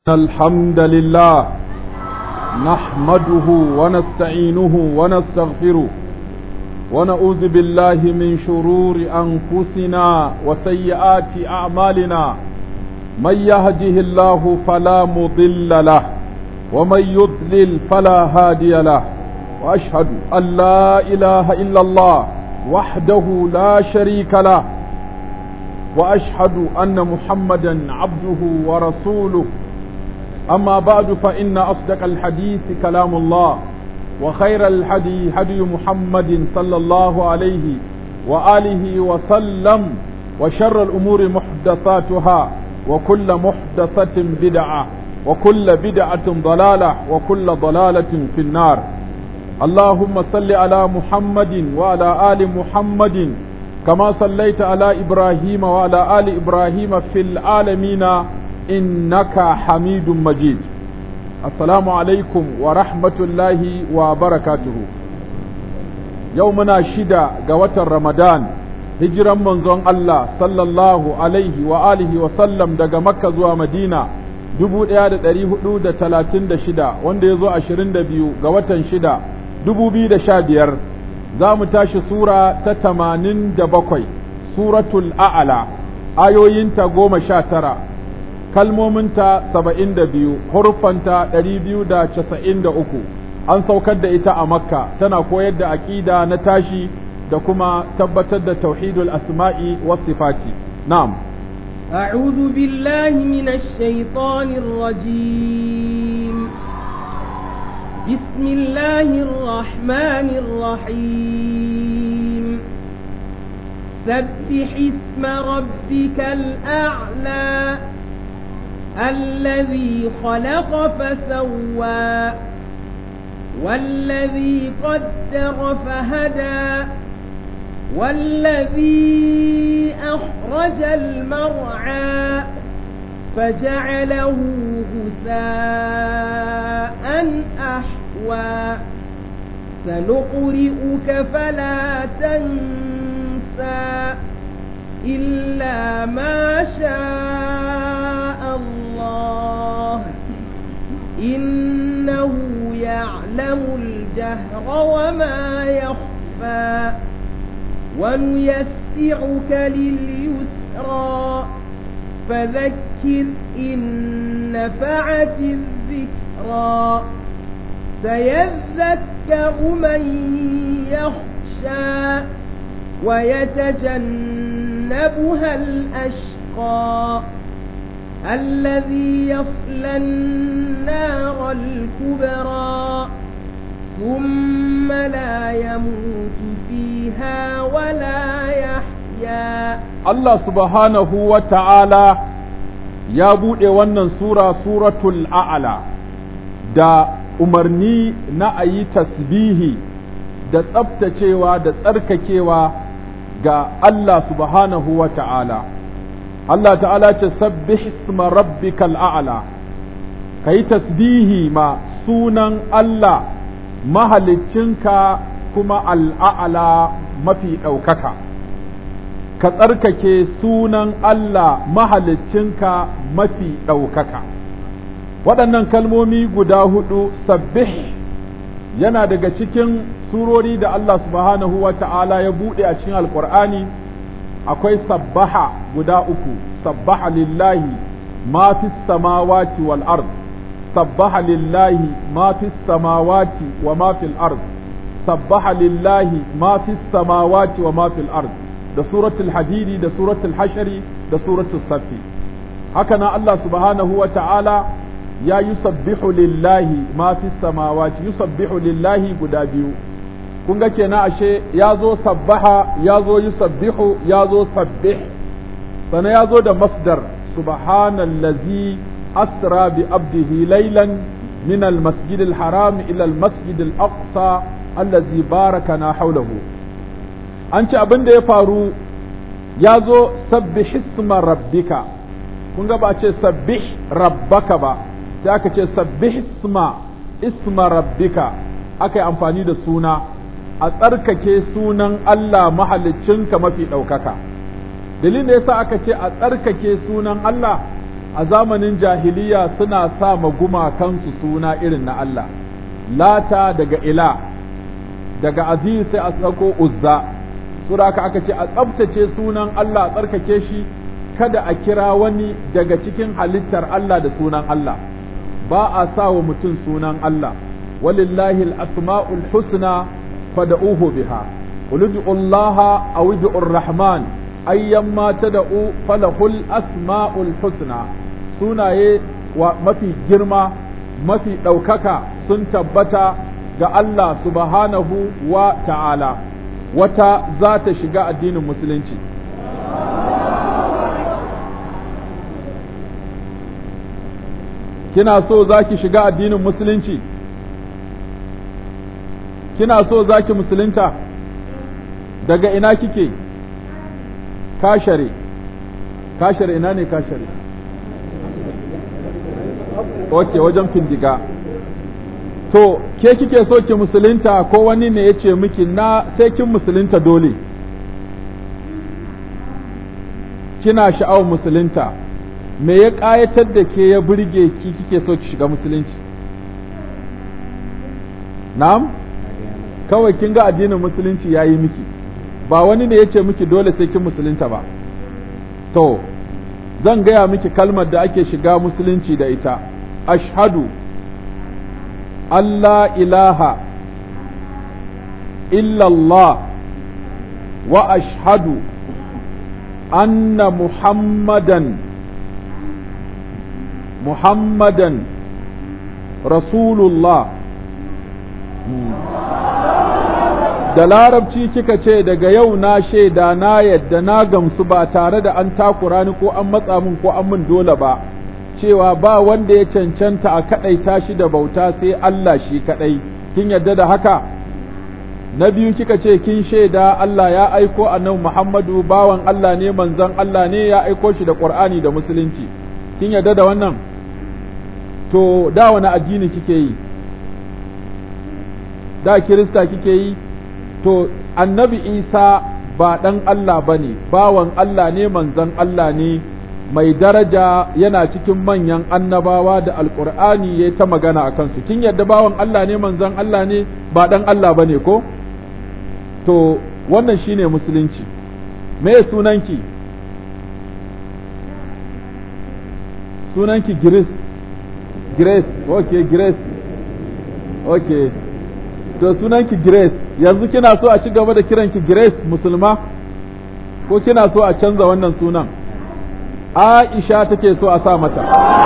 الحمد لله نحمده ونستعينه ونستغفره ونعوذ بالله من شرور أنفسنا وسيئات أعمالنا من يهده الله فلا مضل له ومن يضلل فلا هادي له وأشهد أن لا إله إلا الله وحده لا شريك له وأشهد أن محمدا عبده ورسوله أما بعد فإن أصدق الحديث كلام الله وخير الحدي هدي محمد صلى الله عليه وآله وسلم وشر الأمور محدثاتها وكل محدثة بدعة وكل بدعة ضلالة وكل ضلالة في النار اللهم صل على محمد وعلى آل محمد كما صليت على إبراهيم وعلى آل إبراهيم في العالمين إنك حميد مجيد السلام عليكم ورحمة الله وبركاته يومنا شدة قوة رمضان هجرا منزون الله صلى الله عليه وآله وسلم دقى مكة زوى مدينة dubu ɗaya da ɗari hudu da talatin da shida wanda ya zo ashirin da biyu ga watan shida dubu biyu da sha biyar za mu tashi sura ta tamanin da bakwai suratul a'ala ayoyinta goma sha tara kalmominta saba'in da biyu huruffanta ɗari biyu da casa'in da uku an saukar da ita a makka tana koyar da aƙida na tashi da kuma tabbatar da tauhidul asma'i was sifati na'am أعوذ بالله من الشيطان الرجيم بسم الله الرحمن الرحيم سبح اسم ربك الأعلى الذي خلق فسوى والذي قدر فهدى والذي أخرج المرعى فجعله غثاء أحوى سنقرئك فلا تنسى إلا ما شاء الله إنه يعلم الجهر وما يخفى ونيسعك لليسرى فذكر إن نفعت الذكرى سيذكر من يخشى ويتجنبها الأشقى الذي يصلى النار الكبرى ثم لا يموت فيها ولا يحيا الله سبحانه وتعالى ya buɗe wannan sura suratul a'ala da umarni na a yi tasbihi da tsabtacewa da tsarkakewa ga Allah subhanahu wa ta'ala. Allah ta'ala ce sabbih isma rabbikal a'ala ka yi tasbihi ma sunan Allah mahaliccinka kuma al'a'ala mafi ɗaukaka. Ka tsarkake sunan Allah mahaliccinka mafi ɗaukaka. Waɗannan kalmomi guda hudu sabbih yana daga cikin surori da Allah subhanahu wa ta'ala ya buɗe a cikin alƙur'ani akwai sabbaha guda uku sabbaha lillahi ma fi samawati wal ard sabbaha lillahi ma fi samawati wa ma fil ard sabbaha lillahi ma fi samawati wa ma fil ard da suratul hadidi da suratul hashari da suratul safi haka nan Allah subhanahu wa ta'ala ya yusabbihu lillahi ma fi samawati yusabbihu lillahi guda biyu kun ga kenan ashe ya zo sabbaha ya zo yusabbihu ya zo sabbih sana ya zo da masdar subhanallazi asra bi abdihi laylan min almasjid alharam ila almasjid alaqsa allazi barakana hawlahu an ce abin da ya faru ya zo sabbih isma rabbika kun ga ba ce sabbih rabbaka ba sai aka ce sabbih isma isma rabbika aka yi amfani da suna a tsarkake sunan Allah mahaliccinka mafi ɗaukaka dalilin da yasa aka ce a tsarkake sunan Allah a zamanin jahiliya suna sa ma gumakansu suna irin na Allah lata daga ila daga aziz sai a tsako uzza sura aka aka ce a tsabtace sunan Allah a tsarkake shi kada a kira wani daga cikin halittar Allah da sunan Allah ba a sa wa mutum sunan Allah walillahi al-asma'ul husna fad'uhu biha qul ud'u Allah aw ud'u ar-rahman ayyamma tad'u falahul asma'ul husna sunaye wa mafi girma mafi ɗaukaka sun tabbata ga Allah subhanahu wa ta'ala wata za ta shiga addinin musulunci kina so za ki shiga addinin musulunci kina so za ki musulunta daga ina kike kashare kashare ina ne kashare ok wajen findiga to ke kike so ki musulunta ko wani ne ya ce miki na sai kin musulunta dole kina sha'awar musulunta me ya ƙayatar da ke ya burge ki kike so ki shiga musulunci na'am kawai kin ga addinin musulunci ya yi miki ba wani ne ya ce miki dole sai kin musulunta ba to zan gaya miki kalmar da ake shiga musulunci da ita ashhadu Allah ilaha illallah wa ashhadu anna muhammadan muhammadan rasulullah da larabci kika ce daga yau na shaida na yadda na gamsu ba tare da an takura ni ko an matsa min ko an min dole ba cewa ba wanda ya cancanta a kaɗaita shi da bauta sai Allah shi kaɗai kin yadda da haka na biyu kika ce kin shaida Allah ya aiko annabi Muhammadu bawan Allah ne manzon Allah ne ya aiko shi da Qur'ani da musulunci kin yadda da wannan to da wani addini kike yi da kirista kike yi to annabi Isa ba ɗan Allah bane bawan Allah ne manzon Allah ne mai daraja yana cikin manyan annabawa da alkur'ani ya ta magana a kansu kin yadda bawan Allah ne manzon Allah ne ba dan Allah bane ko to wannan shine musulunci me sunanki sunanki Grace Grace okay Grace okay to sunanki Grace yanzu kina so a ci gaba da kiranki Grace musulma ko kina so a canza wannan sunan Aisha take so a sa mata.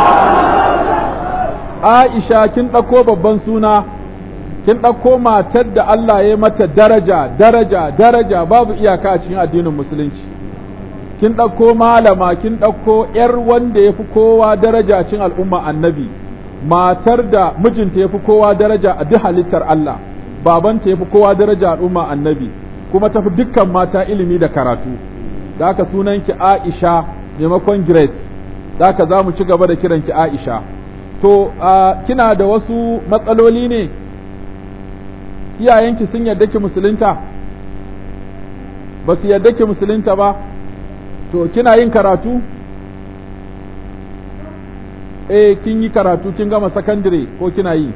Aisha kin ɗauko babban suna, kin ɗauko matar da Allah ya mata daraja, daraja, daraja babu iyaka a cikin addinin Musulunci. Kin ɗauko malama, kin ɗauko ‘yar wanda ya fi kowa daraja cikin al'umma annabi, matar da mijinta ya fi kowa daraja a duk halittar Allah, babanta ya fi kowa daraja al'umma annabi, kuma tafi dukkan mata ilimi da karatu. Da haka sunanki Aisha maimakon Grace, da ka za mu ci gaba da kiranki Aisha. To, kina da wasu matsaloli ne, iyayenki sun yarda ki musulunta, ba su yarda ki musulunta ba, to, kina yin karatu? Eh, kin yi karatu, kin gama sakandire ko kina yi?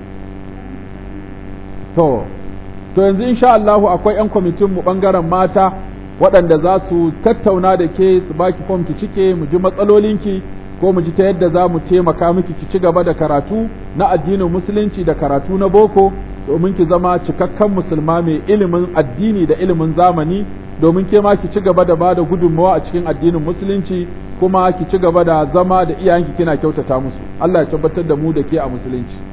To, to yanzu insha Allahu akwai ‘yan kwamitinmu ɓangaren mata. waɗanda za su tattauna da ke su baki fom ki cike mu ji matsalolinki ko mu ji ta yadda za mu taimaka miki ki ci gaba da karatu na addinin musulunci da karatu na boko domin ki zama cikakken musulma mai ilimin addini da ilimin zamani domin ke ma ki ci gaba da bada gudunmawa a cikin addinin musulunci kuma ki ci gaba da zama da iyayenki kina kyautata musu Allah ya tabbatar da mu da ke a musulunci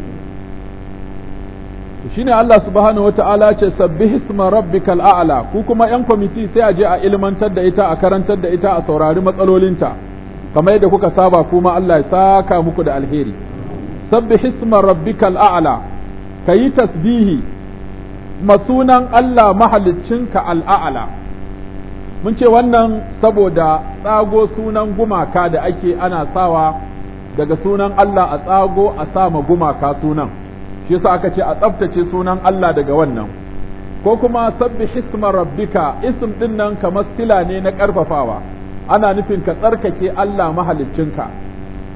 shine Allah subhanahu wata'ala ce sabbih isma rabbikal a'la ku kuma yan kwamiti sai a je a ilmantar da ita a karantar da ita a saurari matsalolinta kamar yadda kuka saba kuma Allah ya saka muku da alheri sabbih isma rabbikal a'la kayi tasbihi masunan Allah mahaliccinka al'a'la mun ce wannan saboda tsago sunan gumaka da ake ana sawa daga sunan Allah a tsago a sama gumaka sunan shi yasa aka ce a tsaftace sunan Allah daga wannan ko kuma sabbi hisma rabbika ism din nan kamar sila ne na karfafawa ana nufin ka tsarkake Allah mahaliccinka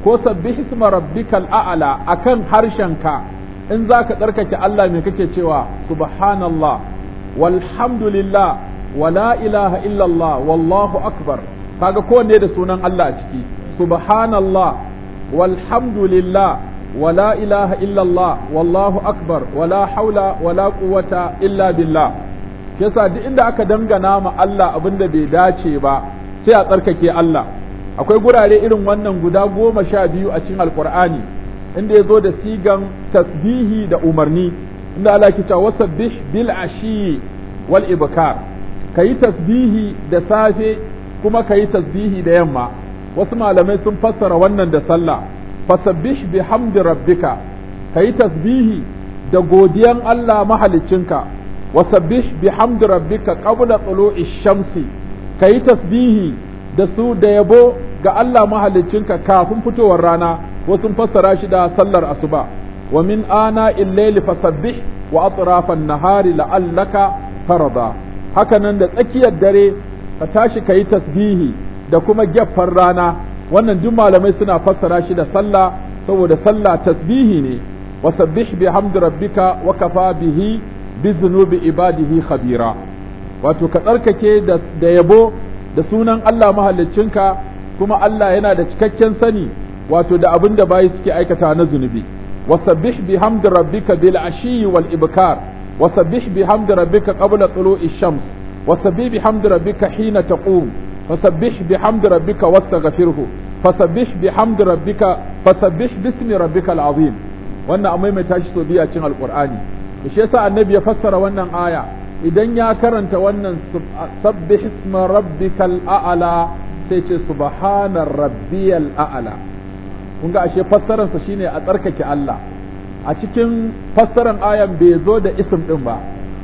ko sabbih isma rabbikal a'la akan harshenka in zaka tsarkake Allah me kake cewa subhanallah walhamdulillah wala ilaha illallah wallahu akbar kaga kowanne da sunan Allah a ciki subhanallah walhamdulillah wala ilaha illallah wallahu akbar wala haula wala quwwata illa billah yasa duk inda aka dangana ma Allah abinda bai dace ba sai a tsarkake Allah akwai gurare irin wannan guda goma sha biyu a cikin alkur'ani inda ya zo da sigan tasbihi da umarni inda Allah ke cewa wasabbih bil ashi wal ibkar kayi tasbihi da safe kuma kayi tasbihi da yamma wasu malamai sun fassara wannan da sallah fasabbih bihamdi rabbika kayi tasbihi da godiyan Allah mahaliccinka wasabbih bihamdi rabbika qabla tulu'i shamsi kayi tasbihi da su da yabo ga Allah mahaliccinka kafin fitowar rana wasu fassara shi da sallar asuba wa min ana illaili fasabbih wa atrafan nahari la'allaka farada haka nan da tsakiyar dare ka tashi kayi tasbihi da kuma gyaffar rana wannan duk malamai suna fassara shi da sallah saboda sallah tasbihi ne wa sabbih bihamdi rabbika wa kafa bihi bi zunubi ibadihi khabira wato ka tsarkake da yabo da sunan Allah mahaliccinka kuma Allah yana da cikakken sani wato da abin da bayi suke aikata na zunubi wasabbih bihamdi rabbika bil ashi wal ibkar wasabbih bihamdi rabbika qabla tulu'i shams wasabbih bihamdi rabbika hina taqum fasabbih bihamdi rabbika wastaghfirhu fasabbih bihamdi rabbika fasabbih bismi rabbikal azim wannan amma mai tashi so biya cin alqur'ani shi yasa annabi ya fassara wannan aya idan ya karanta wannan sabbih isma rabbikal a'la sai ce subhana rabbiyal a'la kun ga ashe fassaran sa shine a tsarkake Allah a cikin fassaran ayan bai zo da ism din ba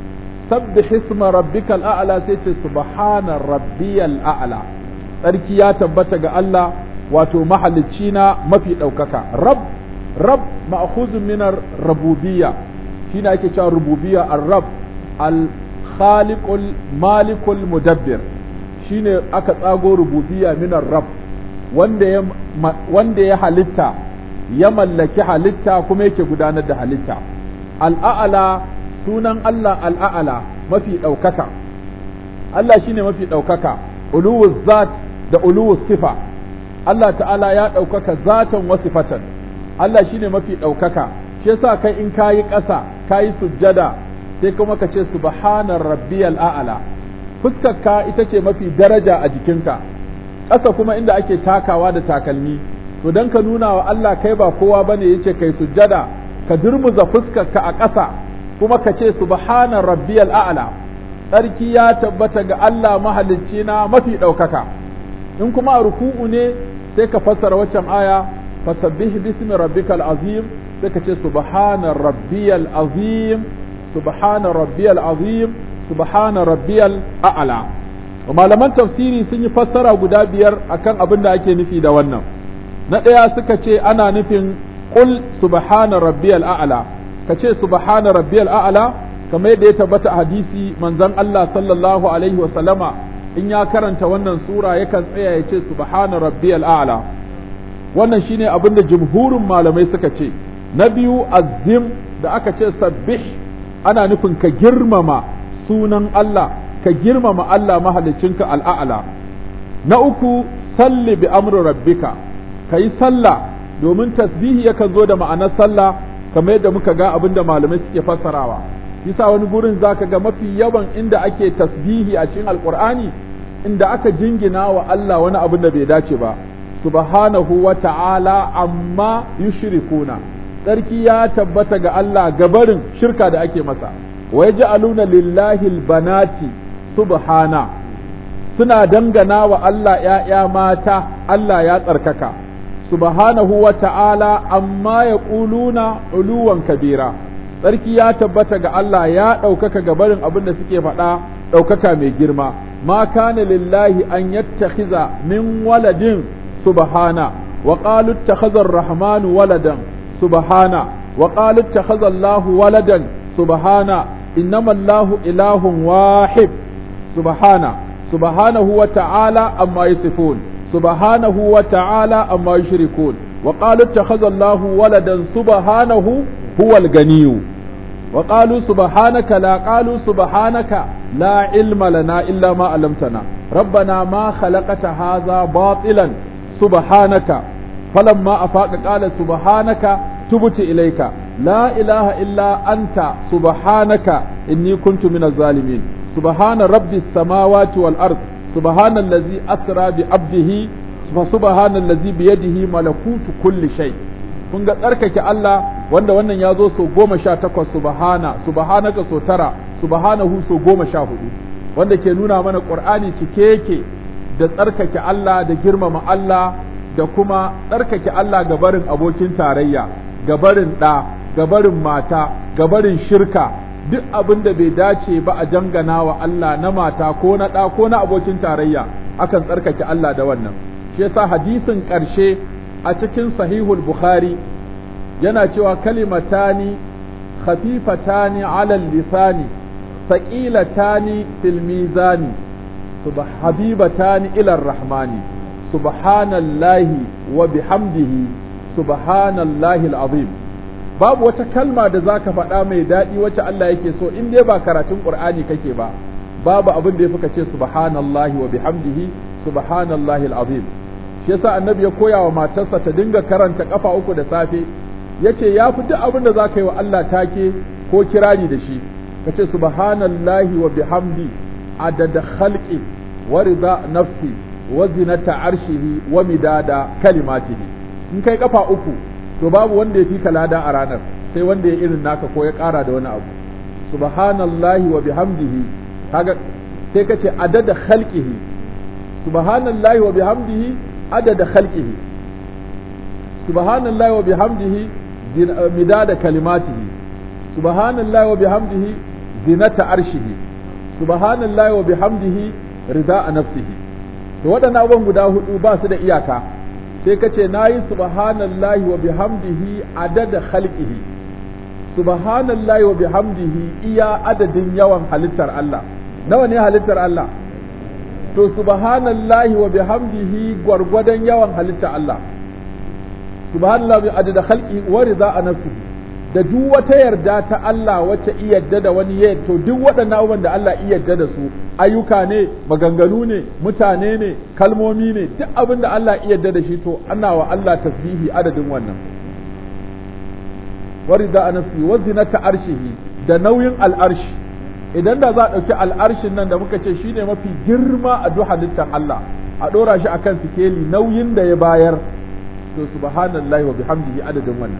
sabbih isma rabbikal a'la sai ce subhana rabbiyal a'la tsarki ya tabbata ga Allah wato mahalicci na mafi ɗaukaka rab rab ma'khuzun min rububiyya shine ake cewa rububiyya ar-rab al khaliqul malikul mudabbir shine aka tsago rububiyya minar rab wanda ya wanda ya halitta ya mallaki halitta kuma yake gudanar da halitta al'a'ala sunan Allah al'a'ala mafi ɗaukaka Allah shine mafi ɗaukaka uluwuz zat da uluwuz sifa Allah ta'ala ya ɗaukaka zatan wa sifatan Allah shine mafi ɗaukaka shi yasa kai in kayi ƙasa kayi sujjada sai kuma ka ce subhanar rabbiyal a'la fuskarka ita ce mafi daraja a jikinka ƙasa kuma inda ake takawa da takalmi to dan ka nuna wa Allah kai ba kowa bane yace kai sujjada ka durmuza fuskarka a ƙasa kuma ka ce subhanar rabbiyal a'la tsarki ya tabbata ga Allah mahalicci na mafi ɗaukaka in kuma a ruku'u ne sai ka fassara waccan aya fasabbih bismi rabbikal azim sai ka ce subhana rabbiyal azim subhana rabbiyal azim subhana rabbiyal a'la malaman tafsiri sun yi fassara guda biyar akan abin da ake nufi da wannan na ɗaya suka ce ana nufin qul subhana rabbiyal a'la ka ce subhana rabbiyal a'la kamar yadda ya tabbata a hadisi manzon Allah sallallahu alaihi wa sallama in ya karanta wannan sura yakan tsaya ya ce subhana rabbiyal a'la wannan shine abin da jumhurin malamai suka ce na biyu azim da aka ce sabbih ana nufin ka girmama sunan Allah ka girmama Allah mahalicinka al'a'la na uku salli bi amri rabbika ka yi sallah domin tasbihi yakan zo da ma'anar sallah kamar yadda muka ga abin da malamai suke fassarawa yasa wani gurin zaka ga mafi yawan inda ake tasbihi a cikin alqur'ani inda aka jingina wa Allah wani abin da bai dace ba subhanahu wa ta'ala amma yushrikuna tsarki ya tabbata ga Allah gabarin shirka da ake masa wa yaj'aluna lillahi albanati subhana suna dangana wa Allah ‘ya'ya mata Allah ya tsarkaka subhanahu wa ta'ala amma ya ƙuluna uluwan kabira tsarki ya tabbata ga Allah ya ɗaukaka gabarin abin da suke faɗa ɗaukaka mai girma ma kana lillahi an yattakhiza min waladin subhana wa qalu ittakhadha ar-rahmanu waladan subhana wa qalu ittakhadha Allahu waladan subhana innama Allahu ilahun wahid subhana subhanahu wa ta'ala amma yasifun subhanahu wa ta'ala amma yushrikun وقالوا اتخذ الله ولدا سبحانه هو الغني وقالوا سبحانك لا قالوا سبحانك لا علم لنا إلا ما علمتنا ربنا ما خلقت هذا باطلا سبحانك فلما أفاق قال سبحانك تبت إليك لا إله إلا أنت سبحانك إني كنت من الظالمين سبحان رب السماوات والأرض سبحان الذي أسرى بعبده فسبحان الذي بيده ملكوت كل شيء kun ga tsarkake Allah wanda wannan ya zo sau goma sha takwas subhana subhanaka sau tara subhanahu sau goma sha hudu wanda ke nuna mana ƙur'ani cike yake da tsarkake Allah da girmama Allah da kuma tsarkake Allah ga barin abokin tarayya ga barin ɗa ga barin mata ga barin shirka duk abin da bai dace ba a jangana wa Allah na mata ko na ɗa ko na abokin tarayya akan tsarkake Allah da wannan shi yasa hadisin ƙarshe a cikin sahihul bukhari yana cewa kalimatani khafifatani ala lisani saqilatani fil mizani habibatani ila rahmani subhanallahi wa bihamdihi subhanallahi alazim babu wata kalma da zaka faɗa mai daɗi wacce Allah yake so in dai ba karatun Qur'ani kake ba babu abin da yafi ka ce subhanallahi wa bihamdihi subhanallahi alazim shi yasa annabi ya koya wa matarsa ta dinga karanta kafa uku da safe yace ya fi duk abin da zaka yi wa Allah take ko kirari da shi kace subhanallahi wa bihamdi adada khalqi wa rida nafsi wa zinata arshihi wa midada kalimatihi in kai kafa uku to babu wanda ya fi ka lada a ranar sai wanda ya irin naka ko ya ƙara da wani abu subhanallahi wa bihamdihi kaga sai kace adada khalqihi subhanallahi wa bihamdihi adada khalqihi subhanallahi wa bihamdihi midada kalimatihi subhanallahi wa bihamdihi zinata arshihi subhanallahi wa bihamdihi rida nafsihi to waɗannan abubuwan guda hudu ba su da iyaka sai ka ce na yi subhanallahi wa bihamdihi adada khalqihi subhanallahi wa bihamdihi iya adadin yawan halittar Allah nawa ne halittar Allah to subhanallahi wa bihamdihi gwargwadon yawan halittar Allah subhanallahi bi adada khalqihi wa rida nafsihi da duk wata yarda ta Allah wacce iya yarda da wani ya to duk waɗannan abubuwan da Allah iya yarda da su ayyuka ne maganganu ne mutane ne kalmomi ne duk abin da Allah iya yarda da shi to ana wa Allah tasbihi adadin wannan warida anasi wa zinata arshihi da nauyin al'arshi idan da za a ɗauki al'arshin nan da muka ce shine mafi girma a duk halittar Allah a ɗora shi akan sikeli nauyin da ya bayar to subhanallahi wa bihamdihi adadin wannan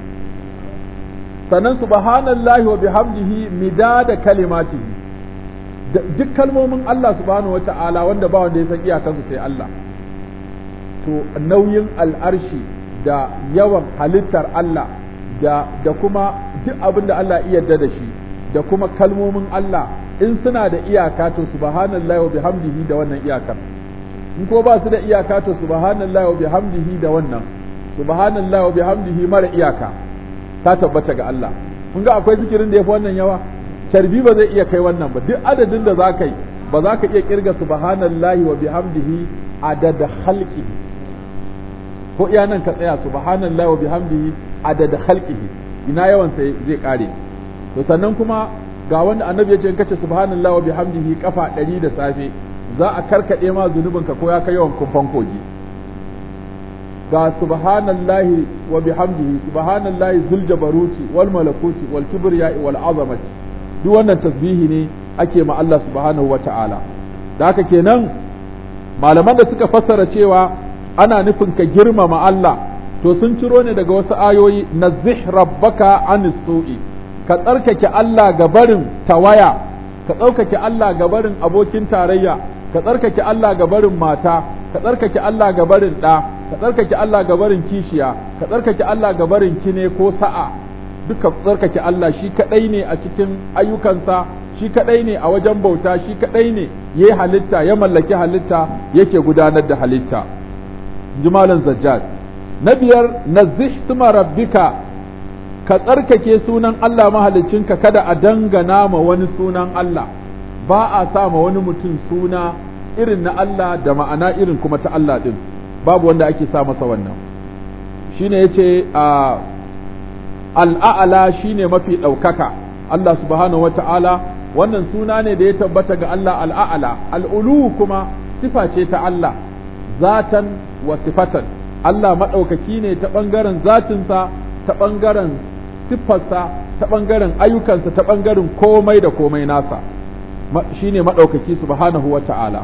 sannan subhanallahi wa bihamdihi midada kalimatihi duk kalmomin Allah subhanahu wata'ala wanda ba wanda ya san iyakansu sai Allah to nauyin al'arshi da yawan halittar Allah da da kuma duk abin da Allah iya yarda da shi da kuma kalmomin Allah in suna da iyaka to subhanallahi wa bihamdihi da wannan iyakar in ko ba su da iyaka to subhanallahi wa bihamdihi da wannan subhanallahi wa bihamdihi mara iyaka ta tabbata ga Allah kun ga akwai zikirin da yafi wannan yawa carbi ba zai iya kai wannan ba duk adadin da za ka yi ba za ka iya kirga subhanallahi wa bihamdihi adada khalqihi ko iya nan ka tsaya subhanallahi wa bihamdihi adada khalqihi ina yawan sai zai kare to sannan kuma ga wanda annabi ya ce in kace subhanallahi wa bihamdihi kafa 100 da safe za a karkade ma zunubinka ko ya kai yawan kumfan kogi ga subhanallahi wa bihamdihi subhanallahi zul jabaruti wal malakuti wal kibriya wal azamati duk wannan tasbihi ne ake ma Allah subhanahu wa ta'ala da haka kenan malaman da suka fassara cewa ana nufin ka girmama Allah to sun ciro ne daga wasu ayoyi nazih rabbaka anis su'i ka tsarkake Allah ga barin tawaya ka tsarkake Allah ga barin abokin tarayya ka tsarkake Allah ga barin mata ka tsarkake Allah ga barin ɗa ka tsarkake Allah ga barin kishiya ka tsarkake Allah ga barin kine ko sa'a duka tsarkake Allah shi kadai ne a cikin ayyukansa shi kadai ne a wajen bauta shi kadai ne yayi halitta ya mallaki halitta yake gudanar da halitta jimalan zajjad na biyar nazih suma rabbika ka tsarkake sunan Allah mahaliccinka kada a dangana ma wani sunan Allah ba a sa ma wani mutum suna irin na Allah da ma'ana irin kuma ta Allah din babu wanda ake sa masa wannan shine yace a al'a'ala shine mafi ɗaukaka Allah subhanahu wata'ala wannan suna ne da ya tabbata ga Allah al'a'ala al'ulu kuma sifa ce ta Allah zatan wa sifatan Allah maɗaukaki ne ta ɓangaren zatinsa ta ɓangaren siffarsa ta ɓangaren ayyukansa ta ɓangaren komai da komai nasa shine maɗaukaki subhanahu wa ta'ala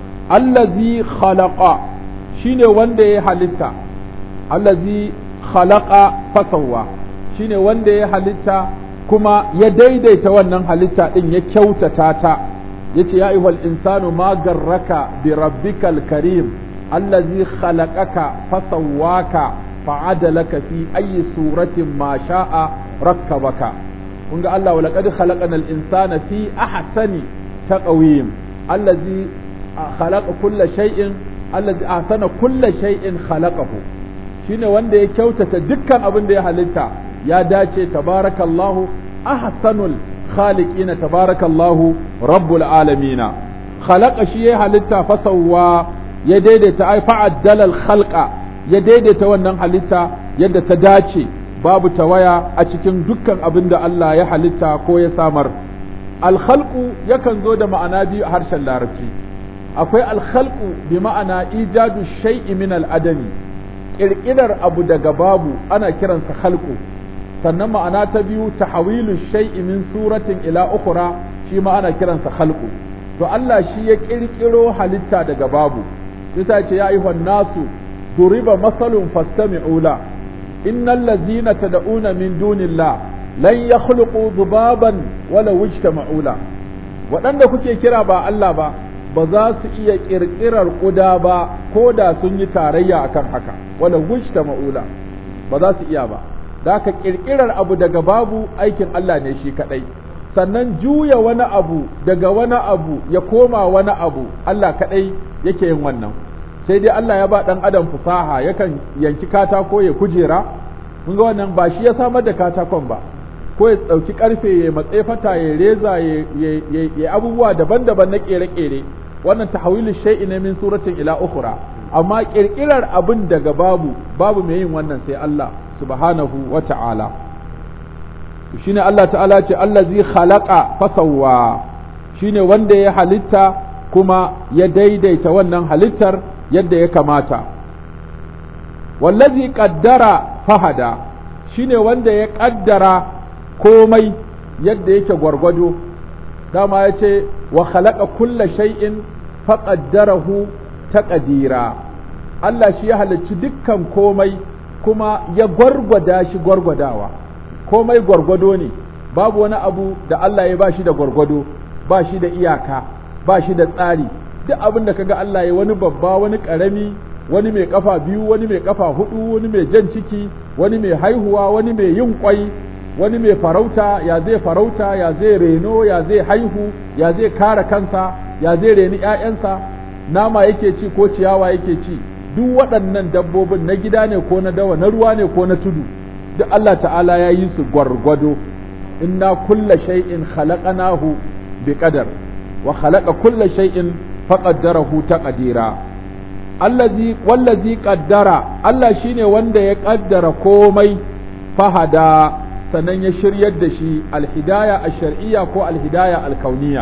allazi khalaqa shine wanda ya halitta allazi khalaqa fasawwa shine wanda ya halitta kuma ya daidaita wannan halitta din ya kyautata ta yace ya ayyuhal insanu ma garraka bi rabbikal karim allazi khalaqaka fasawwaka fa'adalaka fi ayyi suratin ma sha'a rakkabaka kun ga Allah walaqad khalaqanal insana fi ahsani taqwim allazi khalaqa kulla shay'in allazi ahsana kulla shay'in khalaqahu shine wanda ya kyautata dukkan abin da ya halitta ya dace tabarakallahu ahsanul khaliqina tabarakallahu rabbul alamina khalaqa shi ya halitta fasawwa ya daidaita ai fa'addala al khalqa ya daidaita wannan halitta yadda ta dace babu tawaya a cikin dukkan abin da Allah ya halitta ko ya samar alkhalqu yakan zo da ma'ana biyu a harshen larabci akwai alkhalqu bi ma'ana ijadu shay'i min al'adami kirkirar abu daga babu ana kiransa khalqu sannan ma'ana ta biyu tahawilu shay'i min suratin ila ukhra shi ma ana kiransa khalqu to Allah shi ya kirkiro halitta daga babu sai ce ya ayyuhan nasu duriba masalun fastami'u la innal ladzina tad'una min dunillah lan yakhluqu dhubaban wala wajtama'u la waɗanda kuke kira ba Allah ba ba za su iya ƙirƙirar ƙuda ba ko da sun yi tarayya akan haka wala wajtama'u la ba za su iya ba da ka ƙirƙirar abu daga babu aikin Allah ne shi kaɗai sannan juya wani abu daga wani abu ya koma wani abu Allah kaɗai yake yin wannan sai dai Allah ya ba ɗan adam fusaha yakan yanki katako ya kujera mun ga wannan ba shi ya samar da katakon ba ko ya ɗauki ƙarfe ya matse fata ya reza ya abubuwa daban-daban na ƙere-ƙere wannan tahwilu shay'i ne min suratin ila ukhra amma ƙirƙirar abin daga babu babu mai yin wannan sai Allah subhanahu wa ta'ala shine Allah ta'ala ce allazi khalaqa fasawwa shine wanda ya halitta kuma ya daidaita wannan halittar yadda ya kamata wallazi qaddara fahada shine wanda ya qaddara komai yadda yake gwargwado dama ya ce wa khalaqa kulla shay'in faqaddarahu taqdira Allah shi ya halicci dukkan komai kuma ya gwargwada shi gwargwadawa komai gwargwado ne babu wani abu da Allah ya ba shi da gwargwado ba shi da iyaka ba shi da tsari duk abin da kaga Allah ya wani babba wani ƙarami wani mai kafa biyu wani mai kafa hudu wani mai jan ciki wani mai haihuwa wani mai yin kwai wani mai farauta ya zai farauta ya zai reno ya zai haihu ya zai kare kansa ya zai reni ƴaƴansa nama yake ci ko ciyawa yake ci duk waɗannan dabbobin na gida ne ko na dawa na ruwa ne ko na tudu duk Allah ta'ala ya yi su gwargwado inna kulla shay'in khalaqnahu bi qadar wa khalaqa kulla shay'in faqaddarahu taqdira allazi wallazi qaddara Allah shine wanda ya kaddara komai fahada sannan ya shiryar da shi alhidaya ash-shar'iyya ko alhidaya al-kauniyya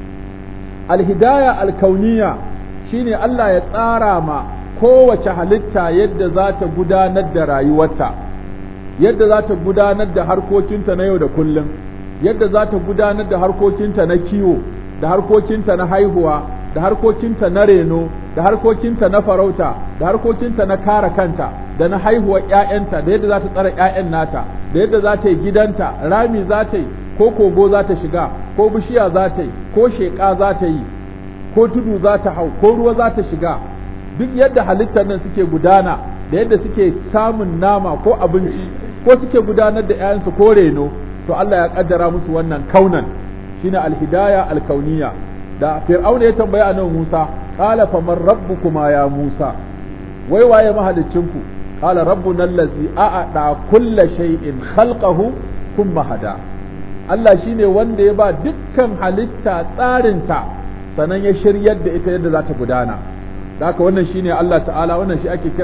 alhidaya al-kauniyya shine Allah ya tsara ma kowace halitta yadda za ta gudanar da rayuwarta yadda za ta gudanar da harkokinta na yau da kullum yadda za ta gudanar da harkokinta na kiwo da harkokinta na haihuwa da harkokinta na reno da harkokinta na farauta da harkokinta na kare kanta da na haihuwar ‘ya'yanta da yadda za ta tsara ‘ya'yan nata da yadda za ta yi gidanta rami za ta yi ko kogo za ta shiga ko bishiya za ta yi ko sheƙa za ta yi ko tudu za ta hau ko ruwa za ta shiga duk yadda halittar nan suke gudana da yadda suke samun nama ko abinci ko suke gudanar da ‘ya'yansu ko reno to Allah ya kaddara musu wannan kaunan shine alhidaya alkauniya da fir'auna ya tambaya annabi Musa qala faman rabbukuma ya Musa wai waye mahalicinku qala rabbuna allazi a'ada kulla shay'in khalqahu thumma hada Allah shine wanda ya ba dukkan halitta tsarinta sannan ya shiryar da ita yadda za ta gudana haka wannan shine Allah ta'ala wannan shi ake kira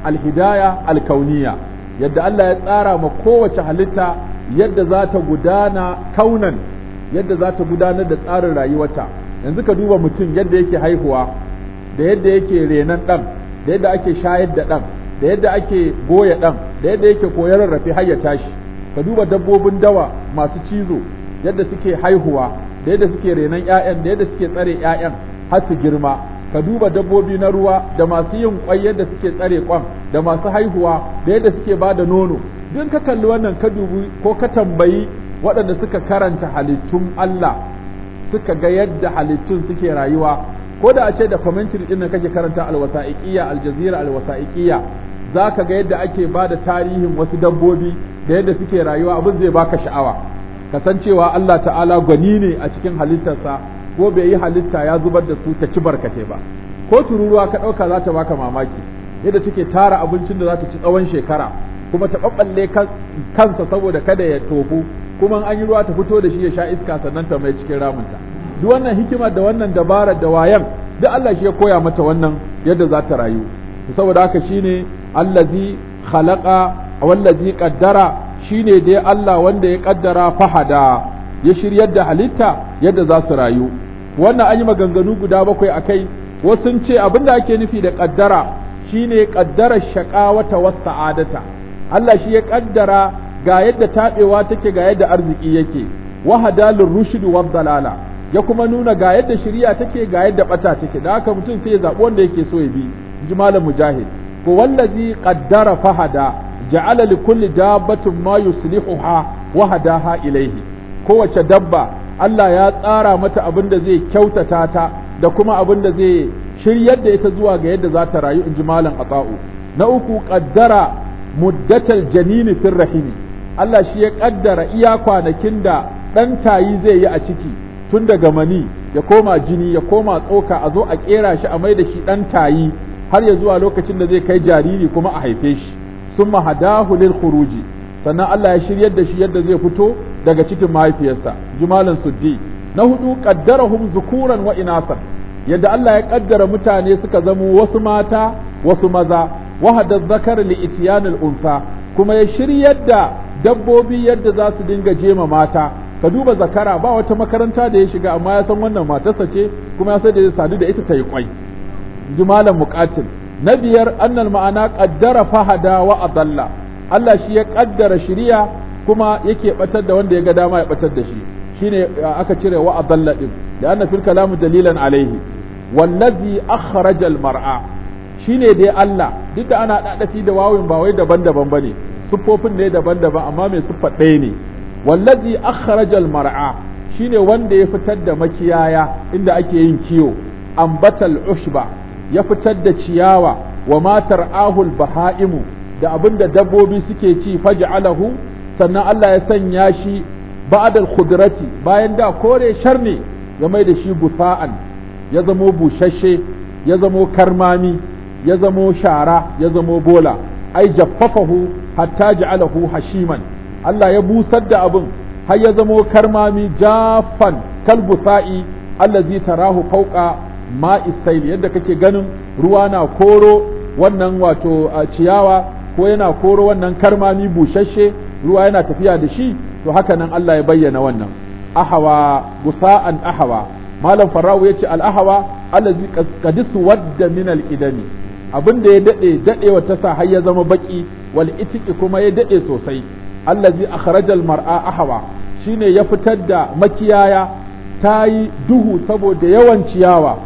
alhidaya alkauniya yadda Allah ya tsara ma kowace halitta yadda za ta gudana kaunan yadda za ta gudanar da tsarin rayuwarta yanzu ka duba mutum yadda yake haihuwa da yadda yake renon ɗan da yadda ake shayar da ɗan da yadda ake goya ɗan da yadda yake koyar rarrafe har ya tashi ka duba dabbobin dawa masu cizo yadda suke haihuwa da yadda suke renon ƴaƴan da yadda suke tsare ƴaƴan har su girma ka duba dabbobi na ruwa da masu yin kwai yadda suke tsare kwan da masu haihuwa da yadda suke ba da nono duk ka kalli wannan ka dubi ko ka tambayi waɗanda suka karanta halittun Allah suka ga yadda halittun suke rayuwa ko da a ce da commentary din nan kake karanta alwasa'iqiyya aljazira alwasa'iqiyya zaka ga yadda ake ba da tarihin wasu dabbobi da yadda suke rayuwa abin zai baka sha'awa kasancewa Allah ta'ala gwani ne a cikin halittarsa ko bai yi halitta ya zubar da su ta ci barkate ba ko tururuwa ka ɗauka za ta baka mamaki yadda take tara abincin da za ta ci tsawon shekara kuma ta ɓaɓɓalle kansa saboda kada ya tofu kuma an yi ruwa ta fito da shi ya sha iska sannan ta mai cikin ramunta duk wannan hikimar da wannan dabarar da wayan duk Allah shi ya koya mata wannan yadda za ta rayu saboda haka shine allazi khalaqa wallazi qaddara shine dai Allah wanda ya kaddara fahada ya shiryar da halitta yadda za su rayu wannan an yi maganganu guda bakwai akai wasu sun ce abinda ake nufi da kaddara shine kaddara shaqawata was sa'adata Allah shi ya kaddara ga yadda tabewa take ga yadda arziki yake wahadalur rushd wad dalala ya kuma nuna ga yadda shari'a take ga yadda bata take da haka mutum sai ya zabi wanda yake so ya bi ji malam mujahid ko wallazi qaddara fahada ja'ala li kulli dabbatin ma yuslihuha wa hadaha ilayhi kowace dabba Allah ya tsara mata abin da zai kyautata ta da kuma abin da zai shiryar da ita zuwa ga yadda za ta rayu in ji malam ata'u na uku qaddara muddatal janini fir rahimi Allah shi ya kaddara iya kwanakin da dan tayi zai yi a ciki tun daga mani ya koma jini ya koma tsoka a zo a kera shi a mai da shi dan tayi har ya zuwa lokacin da zai kai jariri kuma a haife shi summa hadahu lil khuruji sannan Allah ya shiryar da shi yadda zai fito daga cikin mahaifiyarsa jumalan suddi na hudu qaddarahum zukuran wa inasan yadda Allah ya kaddara mutane suka zamo wasu mata wasu maza wahada zakar li ityanil unsa kuma ya shiryar da dabbobi yadda za su dinga jema mata ka duba zakara ba wata makaranta da ya shiga amma ya san wannan matarsa ce kuma ya san da zai sadu da ita ta yi kwai jumalan muqatil na biyar annal ma'ana qaddara fahada wa adalla Allah shi ya kaddara shiriya kuma yake batar da wanda ya ga dama ya batar da shi shine aka cire wa adalla din da anna fil kalam dalilan alaihi wallazi akhraja al mar'a shine dai Allah duk da ana dadafi da wawin ba wai daban-daban bane siffofin ne daban-daban amma mai siffa ɗaya ne wallazi akhraja al mar'a shine wanda ya fitar da makiyaya inda ake yin kiyo ambatal ushba ya fitar da ciyawa wa matar ahul baha'imu da abin da dabbobi suke ci faj'alahu sannan Allah ya sanya shi ba'dal khudrati bayan da kore shar ne ya mai da shi gusa'an ya zamo bushashe ya zamo karmami ya zamo shara ya zamo bola ai jaffafahu hatta ja'alahu hashiman Allah ya busar da abin har ya zamo karmami jaffan kalbusa'i allazi tarahu fawqa ma'i sail yadda kake ganin ruwa na koro wannan wato ciyawa ko yana koro wannan karmami bushashe ruwa yana tafiya da shi to haka nan Allah ya bayyana wannan ahawa gusa'an ahawa malam farau yace al ahawa allazi qadisu wadda min al idami abinda ya dade dadewa ta sa har ya zama baki wal itiki kuma ya dade sosai allazi akhrajal mar'a ahawa shine ya fitar da makiyaya ta yi duhu saboda yawan ciyawa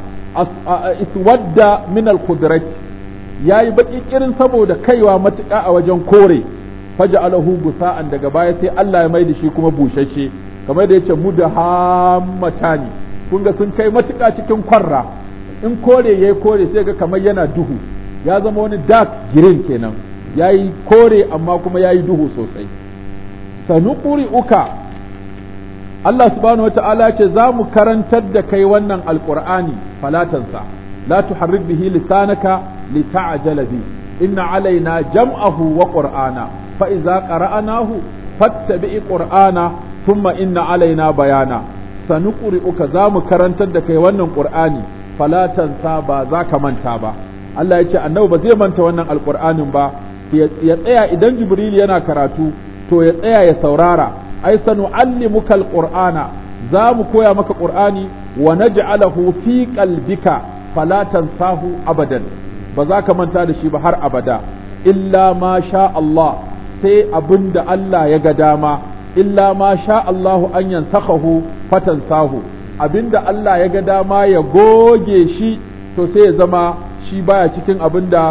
iswadda min al-qudrati yayi baki kirin saboda kaiwa matuƙa a wajen kore faj'alahu gusa'an daga baya sai Allah ya mai da shi kuma bushashe kamar da yace mudahammatani kun ga sun kai matuƙa cikin kwarra in kore yayi kore sai ga kamar yana duhu ya zama wani dark green kenan yayi kore amma kuma yayi duhu sosai sanuquri uka Allah subhanahu wa ta'ala ce za mu karantar da kai wannan alƙur'ani falatansa la tuharrik bihi lisanaka li ta'jala bi inna alaina jam'ahu wa qur'ana fa idza qara'nahu fattabi qur'ana thumma inna alaina bayana sanuqri'uka za mu karantar da kai wannan qur'ani falatansa ba za ka manta ba Allah ya ce annabi ba zai manta wannan alqur'anin ba ya tsaya idan jibril yana karatu to ya tsaya ya saurara ai sanu'allimuka alqur'ana za mu koya maka qur'ani wa naj'alahu fi qalbika fala tansahu abadan ba za ka manta da shi ba har abada illa ma sha Allah sai abinda Allah ya ga dama illa ma sha Allahu an yansakhahu fatansahu abinda Allah ya ga dama ya goge shi to sai ya zama shi baya cikin abinda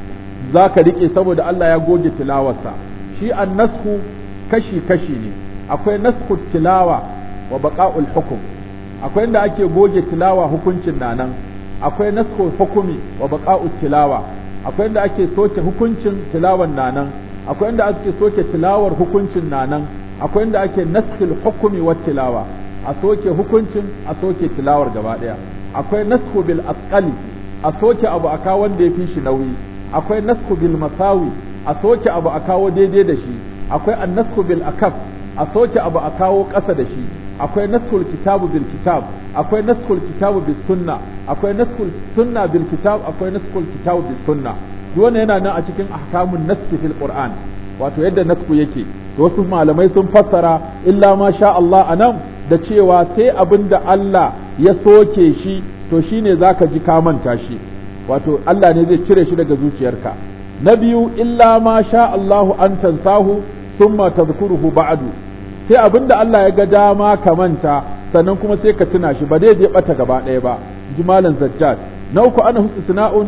za ka riƙe saboda Allah ya goge tilawarsa shi an nasku kashi-kashi ne akwai nasku tilawa wa baƙa'ul hukum akwai inda ake goge tilawa hukuncin na nan akwai nasku hukumi wa baƙa'ul tilawa akwai inda ake soke hukuncin tilawan na nan akwai inda ake soke tilawar hukuncin na nan akwai inda ake naskil hukumi wa tilawa a soke hukuncin a soke tilawar gaba ɗaya akwai nasku bil asqali a soke abu a kawo wanda ya fi shi nauyi akwai nasku bil masawi a soke abu a kawo daidai da shi akwai annasku bil akaf a soke abu a kawo ƙasa da shi akwai naskul kitabu bil kitab akwai naskul kitabu bis sunna akwai naskul sunna bil kitab akwai naskul kitabu bis sunna duk wannan yana nan a cikin ahkamun naski fil qur'an wato yadda nasku yake wasu malamai sun fassara illa ma sha Allah anan da cewa sai abinda Allah ya soke shi to shine zaka ji ka manta shi wato Allah ne zai cire shi daga zuciyarka na biyu illa ma sha Allahu an tansahu summa tadhkuruhu ba'du sai abinda Allah ya ga dama ka manta sannan kuma sai ka tuna shi ba dai je bata gaba ɗaya ba ji malam zajjad na uku ana husna'un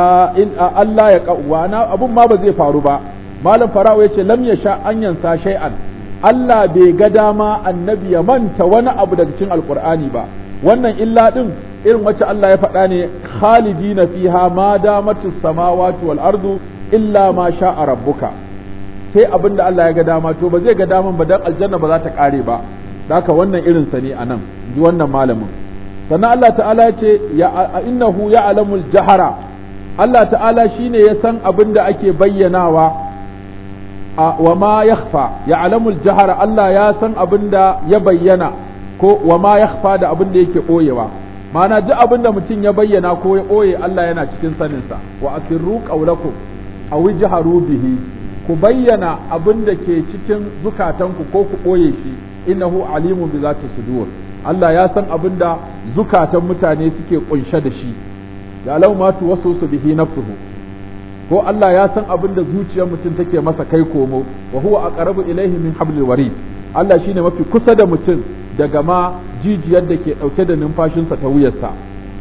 in Allah ya qawwa na abun ma ba zai faru ba malam fara'u yace lam yasha an yansa shay'an Allah bai ga dama annabi ya manta wani abu daga cikin alqur'ani ba wannan illa din irin wacce Allah ya faɗa ne khalidina fiha ma damatus samawati wal ardu illa ma sha'a rabbuka sai abin da Allah ya ga dama to ba zai ga daman ba dan aljanna ba za ta kare ba haka wannan irin sa ne anan ji wannan malamin sannan Allah ta'ala ya ce ya innahu ya'lamul jahara Allah ta'ala shine ya san abin da ake bayyanawa wa ma yakhfa ya'lamul jahara Allah ya san abin da ya bayyana ko wa ma yakhfa da abin da yake boyewa ma'ana duk abin da mutum ya bayyana ko ya ɓoye Allah yana cikin saninsa wa asirru qawlakum aw jaharu bihi ku bayyana abin da ke cikin zukatanku ko ku ɓoye shi innahu alimun bi zati sudur Allah ya san abin da zukatan mutane suke kunshe da shi ya lau ma tu wasu su bihi nafsuhu ko Allah ya san abin da zuciyar mutum take masa kai komo wa huwa aqrabu ilayhi min hablil warid Allah shine mafi kusa da mutum daga ma jijiyar da ke ɗauke da numfashinsa ta wuyarsa.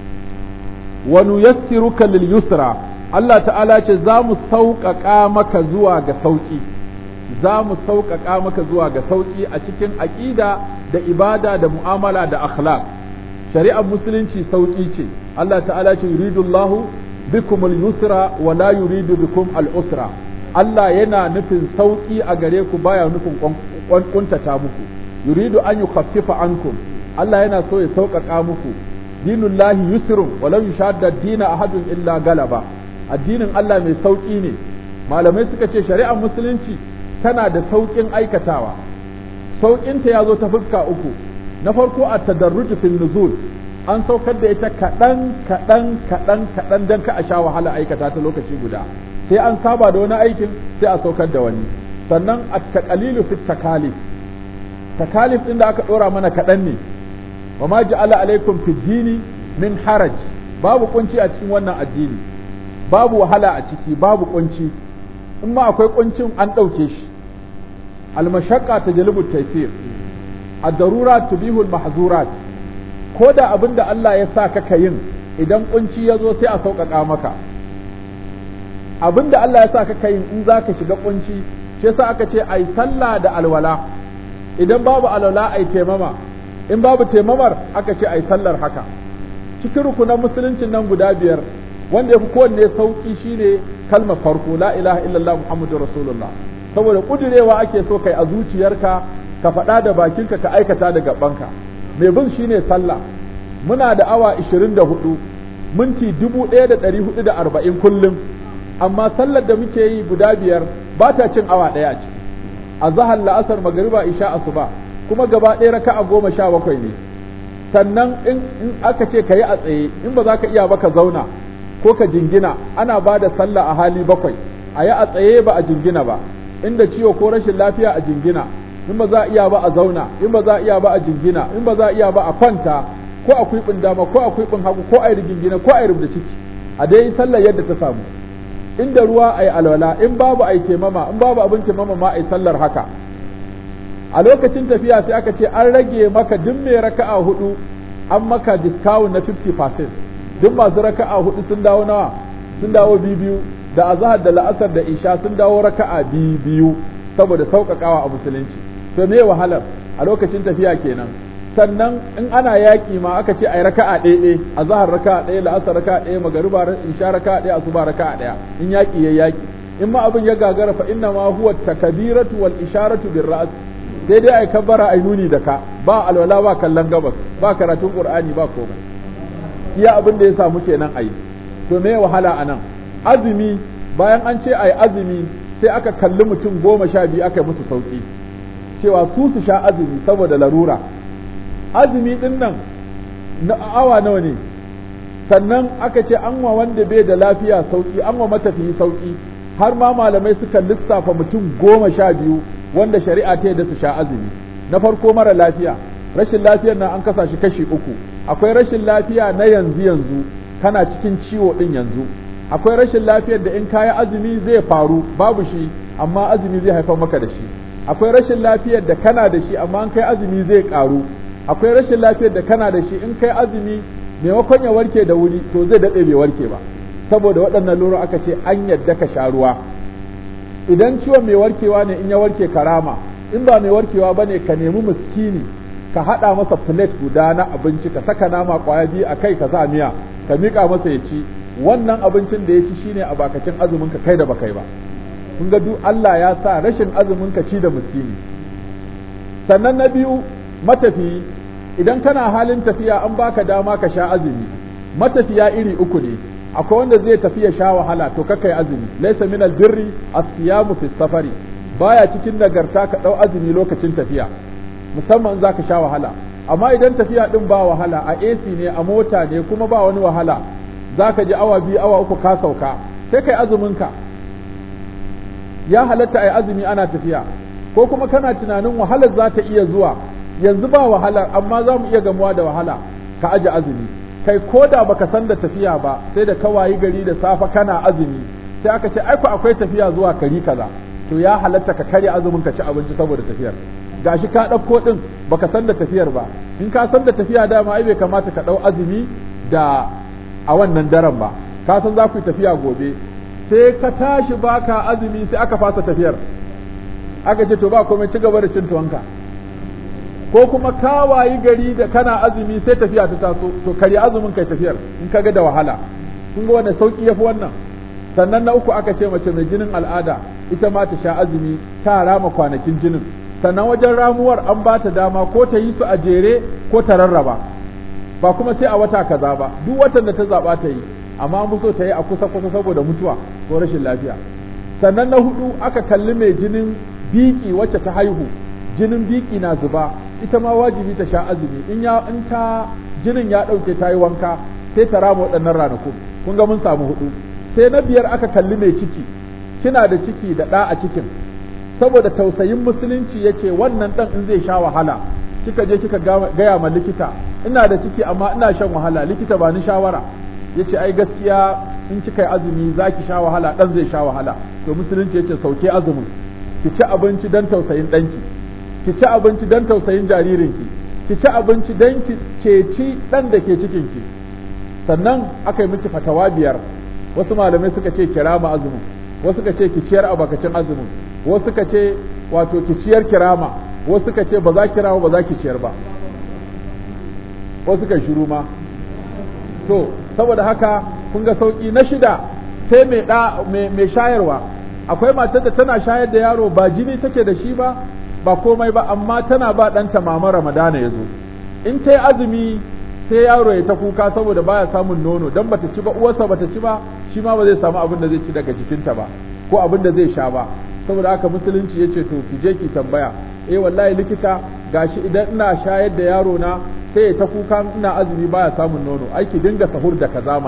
Wa nuyassiruka lil yusra Allah ta'ala ce za mu sauƙaƙa maka zuwa ga sauƙi, za mu sauƙaƙa maka zuwa ga sauƙi a cikin aƙida da ibada da mu'amala da akhlaq. Shari'ar musulunci sauƙi ce, Allah ta'ala ce yuridullahu bikum al-yusra wa la yuridu bikum al-usra. Allah yana nufin sauƙi a gare ku baya nufin ƙuntata muku. yuridu an yukhaffifa ankum Allah yana so ya sauƙaƙa muku dinullahi yusrun walau yushadda dina ahadun illa galaba addinin Allah mai sauƙi ne malamai suka ce shari'ar musulunci tana da sauƙin aikatawa sauƙinta ya zo ta fuska uku na farko a tadarruj fil nuzul an saukar da ita kaɗan kaɗan kaɗan kaɗan don ka a sha wahala aikata ta lokaci guda sai an saba da wani aikin sai a saukar da wani sannan at taqalilu fit takalif takalif ɗin da aka ɗora mana kaɗan ne wa ma ja'ala alaikum fi dini min haraj babu kunci a cikin wannan addini babu wahala a ciki babu kunci in ma akwai kuncin an ɗauke shi almashaqqa tajlibu taysir ad-darurat tubihu al-mahzurat ko da abin da Allah ya sa ka yin idan kunci ya zo sai a sauƙaƙa maka abin da Allah ya sa ka yin in za ka shiga kunci shi yasa aka ce ai sallah da alwala idan babu alwala ai taimama in babu taimamar aka ce ai sallar haka cikin rukunan musuluncin nan guda biyar wanda ya fi kowanne sauki shine kalmar farko la ilaha illallah muhammadu rasulullah saboda kudirewa ake so kai a zuciyarka ka faɗa da bakinka ka aikata da gabanka mai bin shine sallah muna da awa 24 minti 1440 kullum amma sallar da muke yi guda biyar ba ta cin awa ɗaya a ciki a zahar la'asar magariba isha asuba kuma gaba ɗaya raka'a goma sha bakwai ne sannan in aka ce ka yi a tsaye in ba za ka iya ba ka zauna ko ka jingina ana ba da sallah a hali bakwai a yi a tsaye ba a jingina ba inda ciwo ko rashin lafiya a jingina in ba za a iya ba a zauna in ba za a iya ba a jingina in ba za a iya ba a kwanta ko a kwiɓin dama ko a kwiɓin hagu ko a yi rigingina ko a yi rubda ciki a dai yi sallar yadda ta samu inda ruwa a yi alwala in babu a yi taimama in babu abin taimama ma a yi sallar haka a lokacin tafiya sai aka ce an rage maka duk mai raka'a hudu an maka discount na 50% duk masu raka'a hudu sun dawo nawa sun dawo biyu da azhar da la'asar da isha sun dawo raka'a biyu saboda sauƙaƙawa a musulunci to me wahalar a lokacin tafiya kenan sannan in ana yaƙi ma aka ce ai raka'a ɗaya ɗaya azhar raka'a ɗaya la'asar raka'a ɗaya magariba isha raka'a ɗaya asuba raka'a ɗaya in yaƙi ya yaƙi in ma abin ya gagara fa inna ma huwa takbiratu wal isharatu bir ra's sai dai ai kabbara ai nuni da ka ba alwala ba kallon gabas ba karatun qur'ani ba komai iya abin da ya samu kenan ayi to me wahala anan azumi bayan an ce ai azumi sai aka kalli mutum goma sha biyu aka yi musu sauki cewa su su sha azumi saboda larura azumi din nan na awa nawa ne sannan aka ce an wa wanda bai da lafiya sauki an wa matafiyi sauki har ma malamai suka lissafa mutum goma sha biyu wanda shari'a ta yadda su sha azumi na farko mara lafiya rashin lafiyar nan an kasa shi kashi uku akwai rashin lafiya na yanzu yanzu kana cikin ciwo din yanzu akwai rashin lafiyar da in kayi azumi zai faru babu shi amma azumi zai haifar maka da shi akwai rashin lafiyar da kana da shi amma in kai azumi zai karu akwai rashin lafiyar da kana da shi in kai azumi maimakon ya warke da wuri to zai daɗe bai warke ba saboda waɗannan lura aka ce an yadda ka sha ruwa idan ciwon mai warkewa ne in ya warke karama in ba mai warkewa bane ka nemi miskini ka haɗa masa plate guda na abinci ka saka nama kwaya biyu a kai ka sa miya ka miƙa masa ya ci wannan abincin da ya ci shine a bakacin azumin ka kai da bakai ba kun ga duk Allah ya sa rashin azumin ka ci da miskini sannan na biyu matafiyi idan kana halin tafiya an baka dama ka sha azumi matafiya iri uku ne akwai wanda zai tafi ya sha wahala to kakai azumi laysa min albirri as-siyamu fi safari baya cikin nagarta ka dau azumi lokacin tafiya musamman za ka sha wahala amma idan tafiya din ba wahala a AC ne a mota ne kuma ba wani wahala za ka ji awa biyu awa uku ka sauka sai kai azumin ka ya halatta ai azumi ana tafiya ko kuma kana tunanin wahalar za ta iya zuwa yanzu ba wahalar amma za mu iya gamuwa da wahala ka aje azumi kai ko da baka san da tafiya ba sai da kawayi gari da safa kana azumi sai aka ce aiko akwai tafiya zuwa kari kaza to ya halatta ka karya azumin ka ci abinci saboda tafiyar gashi ka ɗauko ɗin baka san da tafiyar ba in ka san da tafiya dama ai bai kamata ka ɗau azumi da a wannan daren ba ka san za ku yi tafiya gobe sai ka tashi baka azumi sai aka fasa tafiyar aka ce to ba komai ci gaba da cin tuwanka ko kuma ka wayi gari da kana azumi sai tafiya ta taso to karya azumin kai tafiyar in ka ga da wahala kun ga wannan sauki yafi wannan sannan na uku aka ce mace mai jinin al'ada ita ma ta sha azumi ta rama kwanakin jinin sannan wajen ramuwar an ba ta dama ko ta yi su a jere ko ta rarraba ba kuma sai a wata kaza ba duk watan da ta zaba ta yi amma an so ta yi a kusa kusa saboda mutuwa ko rashin lafiya sannan na hudu aka kalli mai jinin biki wacce ta haihu jinin biki na zuba ita ma wajibi ta sha azumi in ya in ta jinin ya dauke ta yi wanka sai ta rama waɗannan ranakun kun ga mun samu hudu sai na biyar aka kalli mai ciki kina da ciki da ɗa a cikin saboda tausayin musulunci yace wannan dan in zai sha wahala kika je kika gaya ma likita ina da ciki amma ina shan wahala likita ba ni shawara yace ai gaskiya in kika yi azumi zaki sha wahala dan zai sha wahala to musulunci yace sauke azumin ki ci abinci dan tausayin danki ki ci abinci dan tausayin jaririnki ki ci abinci dan ki ceci dan da ke cikin ki sannan aka yi miki fatawa biyar wasu malamai suka ce kirama azumin wasu suka ce ki ciyar a bakacin azumin wasu suka ce wato ki ciyar kirama wasu suka ce ba za kirama ba za ki ciyar ba wasu suka shiru ma to saboda haka kun ga sauki na shida sai mai da mai shayarwa akwai matar da tana shayar da yaro ba jini take da shi ba ba komai ba amma tana ba ɗanta mama ramadana ya zo in ta yi azumi sai yaro ya ta kuka saboda baya samun nono dan bata ci ba uwarsa bata ci ba shi ma ba zai samu abin da zai ci daga jikinta ba ko abin da zai sha ba saboda haka musulunci yace to ki je ki tambaya eh wallahi likita gashi idan ina shayar da yaro na sai ya ta kuka ina azumi baya samun nono ai ki dinga sahur da kaza mana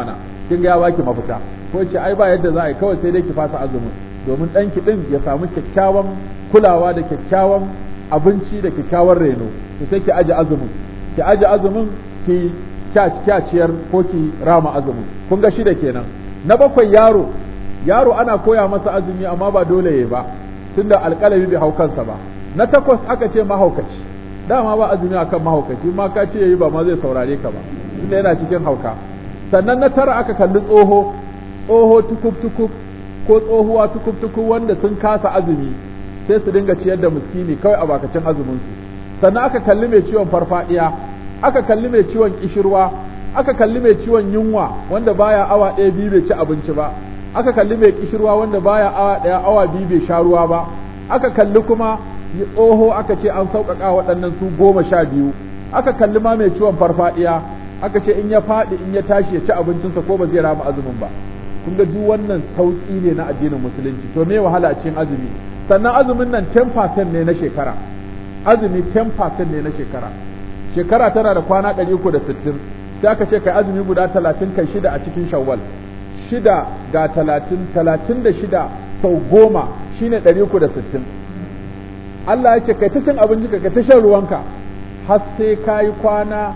kin ga ya baki mafita ko ce ai ba yadda za a yi kawai sai dai ki fasa azumin domin ɗanki ɗin ya samu kyakkyawan kulawa da kyakkyawan abinci da kyakkyawan reno to sai ki aje azumin ki aje azumin ki kyaciyar ko ki rama azumin kun ga shida kenan na bakwai yaro yaro ana koya masa azumi amma ba dole ya ba tunda alƙalami bai hau kansa ba na takwas aka ce mahaukaci dama ba azumi akan mahaukaci ma ka ce yayi ba ma zai saurare ka ba tunda yana cikin hauka sannan na tara aka kalli tsoho tsoho tukub tukub ko tsohuwa tukub tukub wanda sun kasa azumi sai su dinga ciyar da miskini kawai a bakacin azumin su sannan aka kalli mai ciwon farfadiya aka kalli mai ciwon kishirwa aka kalli mai ciwon yunwa wanda baya awa ɗaya biyu bai ci abinci ba aka kalli mai kishirwa wanda baya awa ɗaya awa biyu bai sha ruwa ba aka kalli kuma tsoho aka ce an sauƙaƙa waɗannan su goma sha biyu aka kalli ma mai ciwon farfadiya aka ce in ya faɗi in ya tashi ya ci abincinsa ko ba zai rama azumin ba kun ga duk wannan sauƙi ne na addinin musulunci to me wahala a cikin azumi sannan azumin nan 10% ne na shekara azumi 10% ne na shekara shekara tana da kwana 360 sai aka ce kai azumi guda 30 kai shida a cikin shawwal shida ga 30 36 sau goma shine 360 Allah ya ce kai ta cin abinci ka ta shan ruwanka har sai ka yi kwana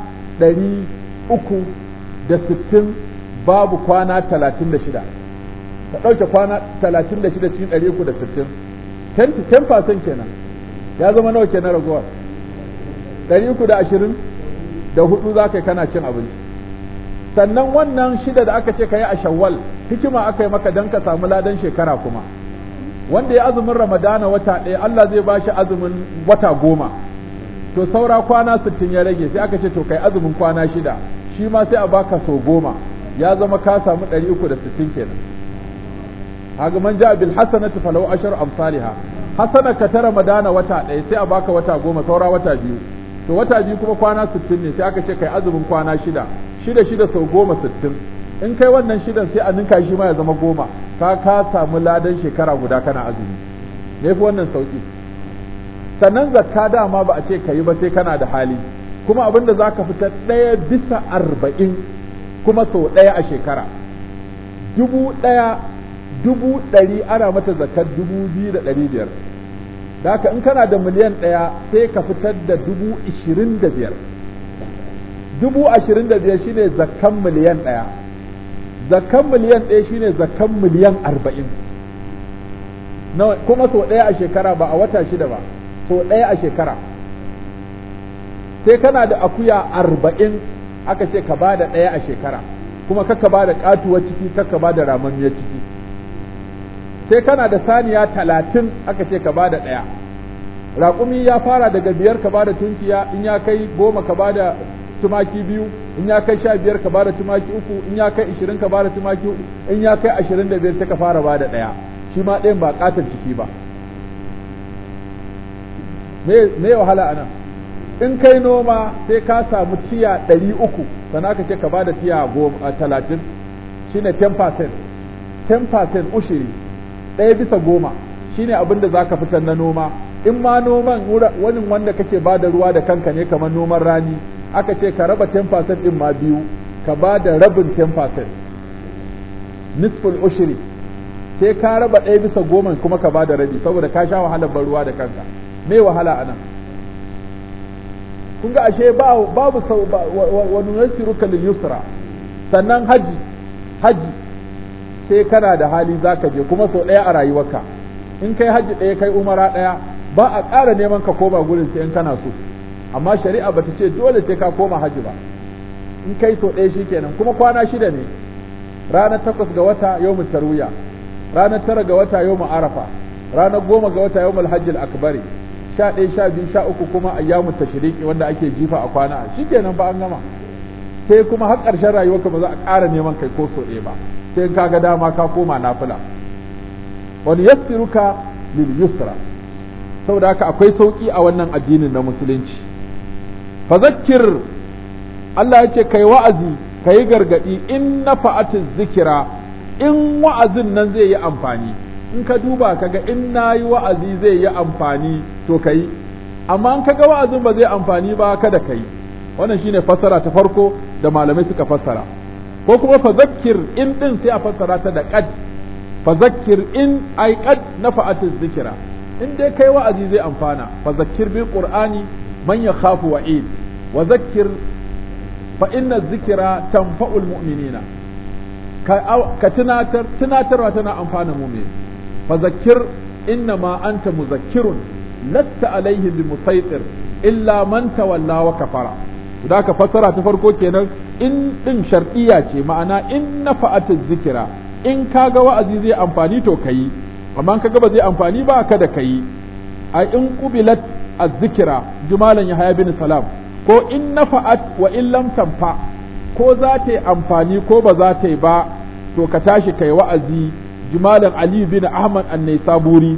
360 babu kwana 36 ka ɗauke kwana 36 cikin 360 10% kenan ya zama nawa kenan ragowar 320 da hudu za ka yi kana cin abinci sannan wannan shida da aka ce ka yi a shawwal hikima aka yi maka don ka samu ladan shekara kuma wanda ya azumin ramadana wata ɗaya Allah zai ba shi azumin wata goma to saura kwana sittin ya rage sai aka ce to kai azumin kwana shida shi ma sai a baka sau goma ya zama ka samu ɗari uku da sittin kenan haga man ja bil hasanati falau ashar amsalha hasana ka ta ramadana wata ɗaya sai a baka wata goma saura wata biyu to wata biyu kuma kwana sittin ne sai aka ce kai azumin kwana shida shida shida sau goma sittin in kai wannan shidan sai a ninka shi ma ya zama goma ka ka samu ladan shekara guda kana azumi me fi wannan sauki sannan zakka dama ba a ce ka yi ba sai kana da hali kuma abin da za ka fita ɗaya bisa arba'in kuma sau ɗaya a shekara dubu ɗaya dubu ɗari ana mata zakar dubu biyu da ɗari biyar da haka in kana da miliyan ɗaya sai ka fitar da dubu ishirin da biyar dubu ashirin da biyar shine zakkan miliyan ɗaya zakkan miliyan ɗaya shine zakkan miliyan arba'in kuma sau ɗaya a shekara ba a wata shida ba sau ɗaya a shekara sai kana da akuya arba'in aka ce ka bada ɗaya a shekara kuma kaka ba da ƙatuwar ciki kaka ba da ramammiyar ciki sai kana da saniya talatin aka ce ka ba da ɗaya raƙumi ya fara daga biyar ka ba da tunkiya in ya kai goma ka ba da tumaki biyu in ya kai sha biyar ka ba da tumaki uku in ya kai ishirin ka ba da tumaki uku in ya kai ashirin da biyar sai ka fara ba da ɗaya shi ma ɗayan ba ƙatar ciki ba me wahala anan in kai noma sai ka samu tiya ɗari uku sannan ka ce ka ba da tiya goma talatin shine 10% 10% ushiri ɗaya bisa goma shine abin da za ka fitar na noma in ma noman wani wanda kake ba da ruwa da kanka ne kamar noman rani aka ce ka raba 10% ɗin ma biyu ka ba da rabin 10% nisful ushiri sai ka raba ɗaya bisa goma kuma ka ba da rabi saboda ka sha wahalar ban ruwa da kanka me wahala a nan kun ga ashe babu sau wa nunassiruka lil yusra sannan haji haji sai kana da hali zaka je kuma sau ɗaya a rayuwarka in kai haji ɗaya kai umara ɗaya ba a ƙara neman ka koma gurin sai in kana so amma shari'a bata ce dole sai ka koma haji ba in kai sau ɗaya shikenan kuma kwana shida ne ranar takwas ga wata yawmul tarwiya ranar tara ga wata yawmul arafa ranar goma ga wata yawmul hajjil akbari sha ɗaya sha biyu sha uku kuma ayyamu tashriki wanda ake jifa a kwana shikenan ba an gama sai kuma har ƙarshen rayuwarka ba za a ƙara neman kai ko so ɗaya ba sai ka ga dama ka koma nafila wani yassiruka lil yusra saboda haka akwai sauki a wannan addinin na musulunci fazakir Allah ya ce kai wa'azi kai gargadi in nafa'atiz zikira in wa'azin nan zai yi amfani in ka duba kaga in nayi wa'azi zai yi amfani to kai amma in kaga wa'azin ba zai amfani ba kada kai wannan shine fassara ta farko da malamai suka fassara ko kuma fazakkir in din sai a fassara ta da qad fazakkir in ai qad nafa'atu zikira in dai kai wa'azi zai amfana fazakkir bil qur'ani man yakhafu wa'id wa zakkir fa inna zikira tanfa'ul mu'minina ka tunatar tunatarwa tana amfana mu'min fazakkir inna ma anta muzakkirun lasta alaihi bi musaitir illa man tawalla wa kafara da ka fassara ta farko kenan in din shar'iyya ce ma'ana in nafa'atu zikira in kaga wa'azi zai amfani to kayi amma kaga ba zai amfani ba kada kayi a in qubilat az-zikra jumalan yahya bin salam ko in nafa'at wa in lam tanfa ko za ta yi amfani ko ba za ta yi ba to ka tashi kai wa'azi jumalan ali bin ahmad an-naisaburi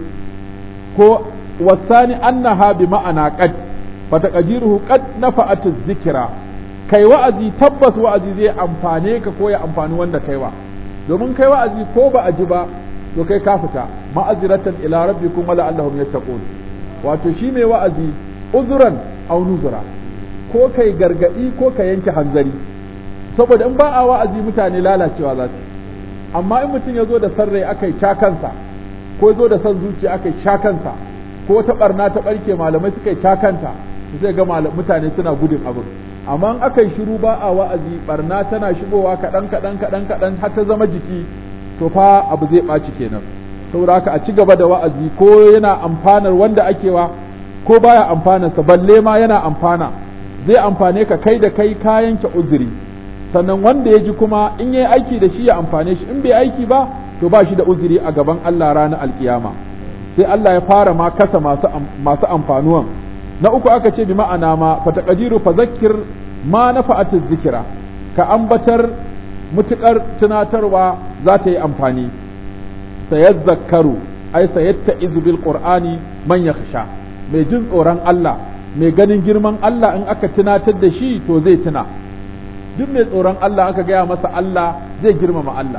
ko wasani annaha bi ma'ana qad fataqdiruhu qad nafa'at az-zikra kai wa'azi tabbas wa'azi zai amfane ka ko ya amfani wanda kaiwa domin kai wa'azi ko ba a ji ba to kai ka fita ma'aziratan ila rabbikum wala allahum yattaqun wato shi mai wa'azi uzuran aw nuzura ko kai gargadi ko ka yanke hanzari saboda in ba a wa'azi mutane lalacewa za su amma in mutum ya zo da sarrai aka yi kansa ko zo da son zuciya aka yi kansa ko ta barna ta barke malamai suka yi cakanta sai ga mutane suna gudun abin amma in aka yi shiru ba a wa'azi barna tana shigowa kaɗan kaɗan kaɗan kaɗan har ta zama jiki to fa abu zai ɓaci kenan saboda haka a ci gaba da wa'azi ko yana amfanar wanda ake wa ko baya amfanarsa balle ma yana amfana zai amfane ka kai da kai ka yanke uzuri sannan wanda ya ji kuma in yayi aiki da shi ya amfane shi in bai aiki ba to ba shi da uzuri a gaban Allah ranar alkiyama sai Allah ya fara ma kasa masu masu amfanuwan na uku aka ce bi ma'ana ma fa taqdiru fa zakkir ma nafa'atu zikira ka ambatar mutukar tunatarwa za ta yi amfani sayazzakaru ai sayatta'izu bil qur'ani man yakhsha mai jin tsoron Allah mai ganin girman Allah in aka tunatar da shi to zai tuna duk mai tsoron Allah aka gaya masa Allah zai girmama Allah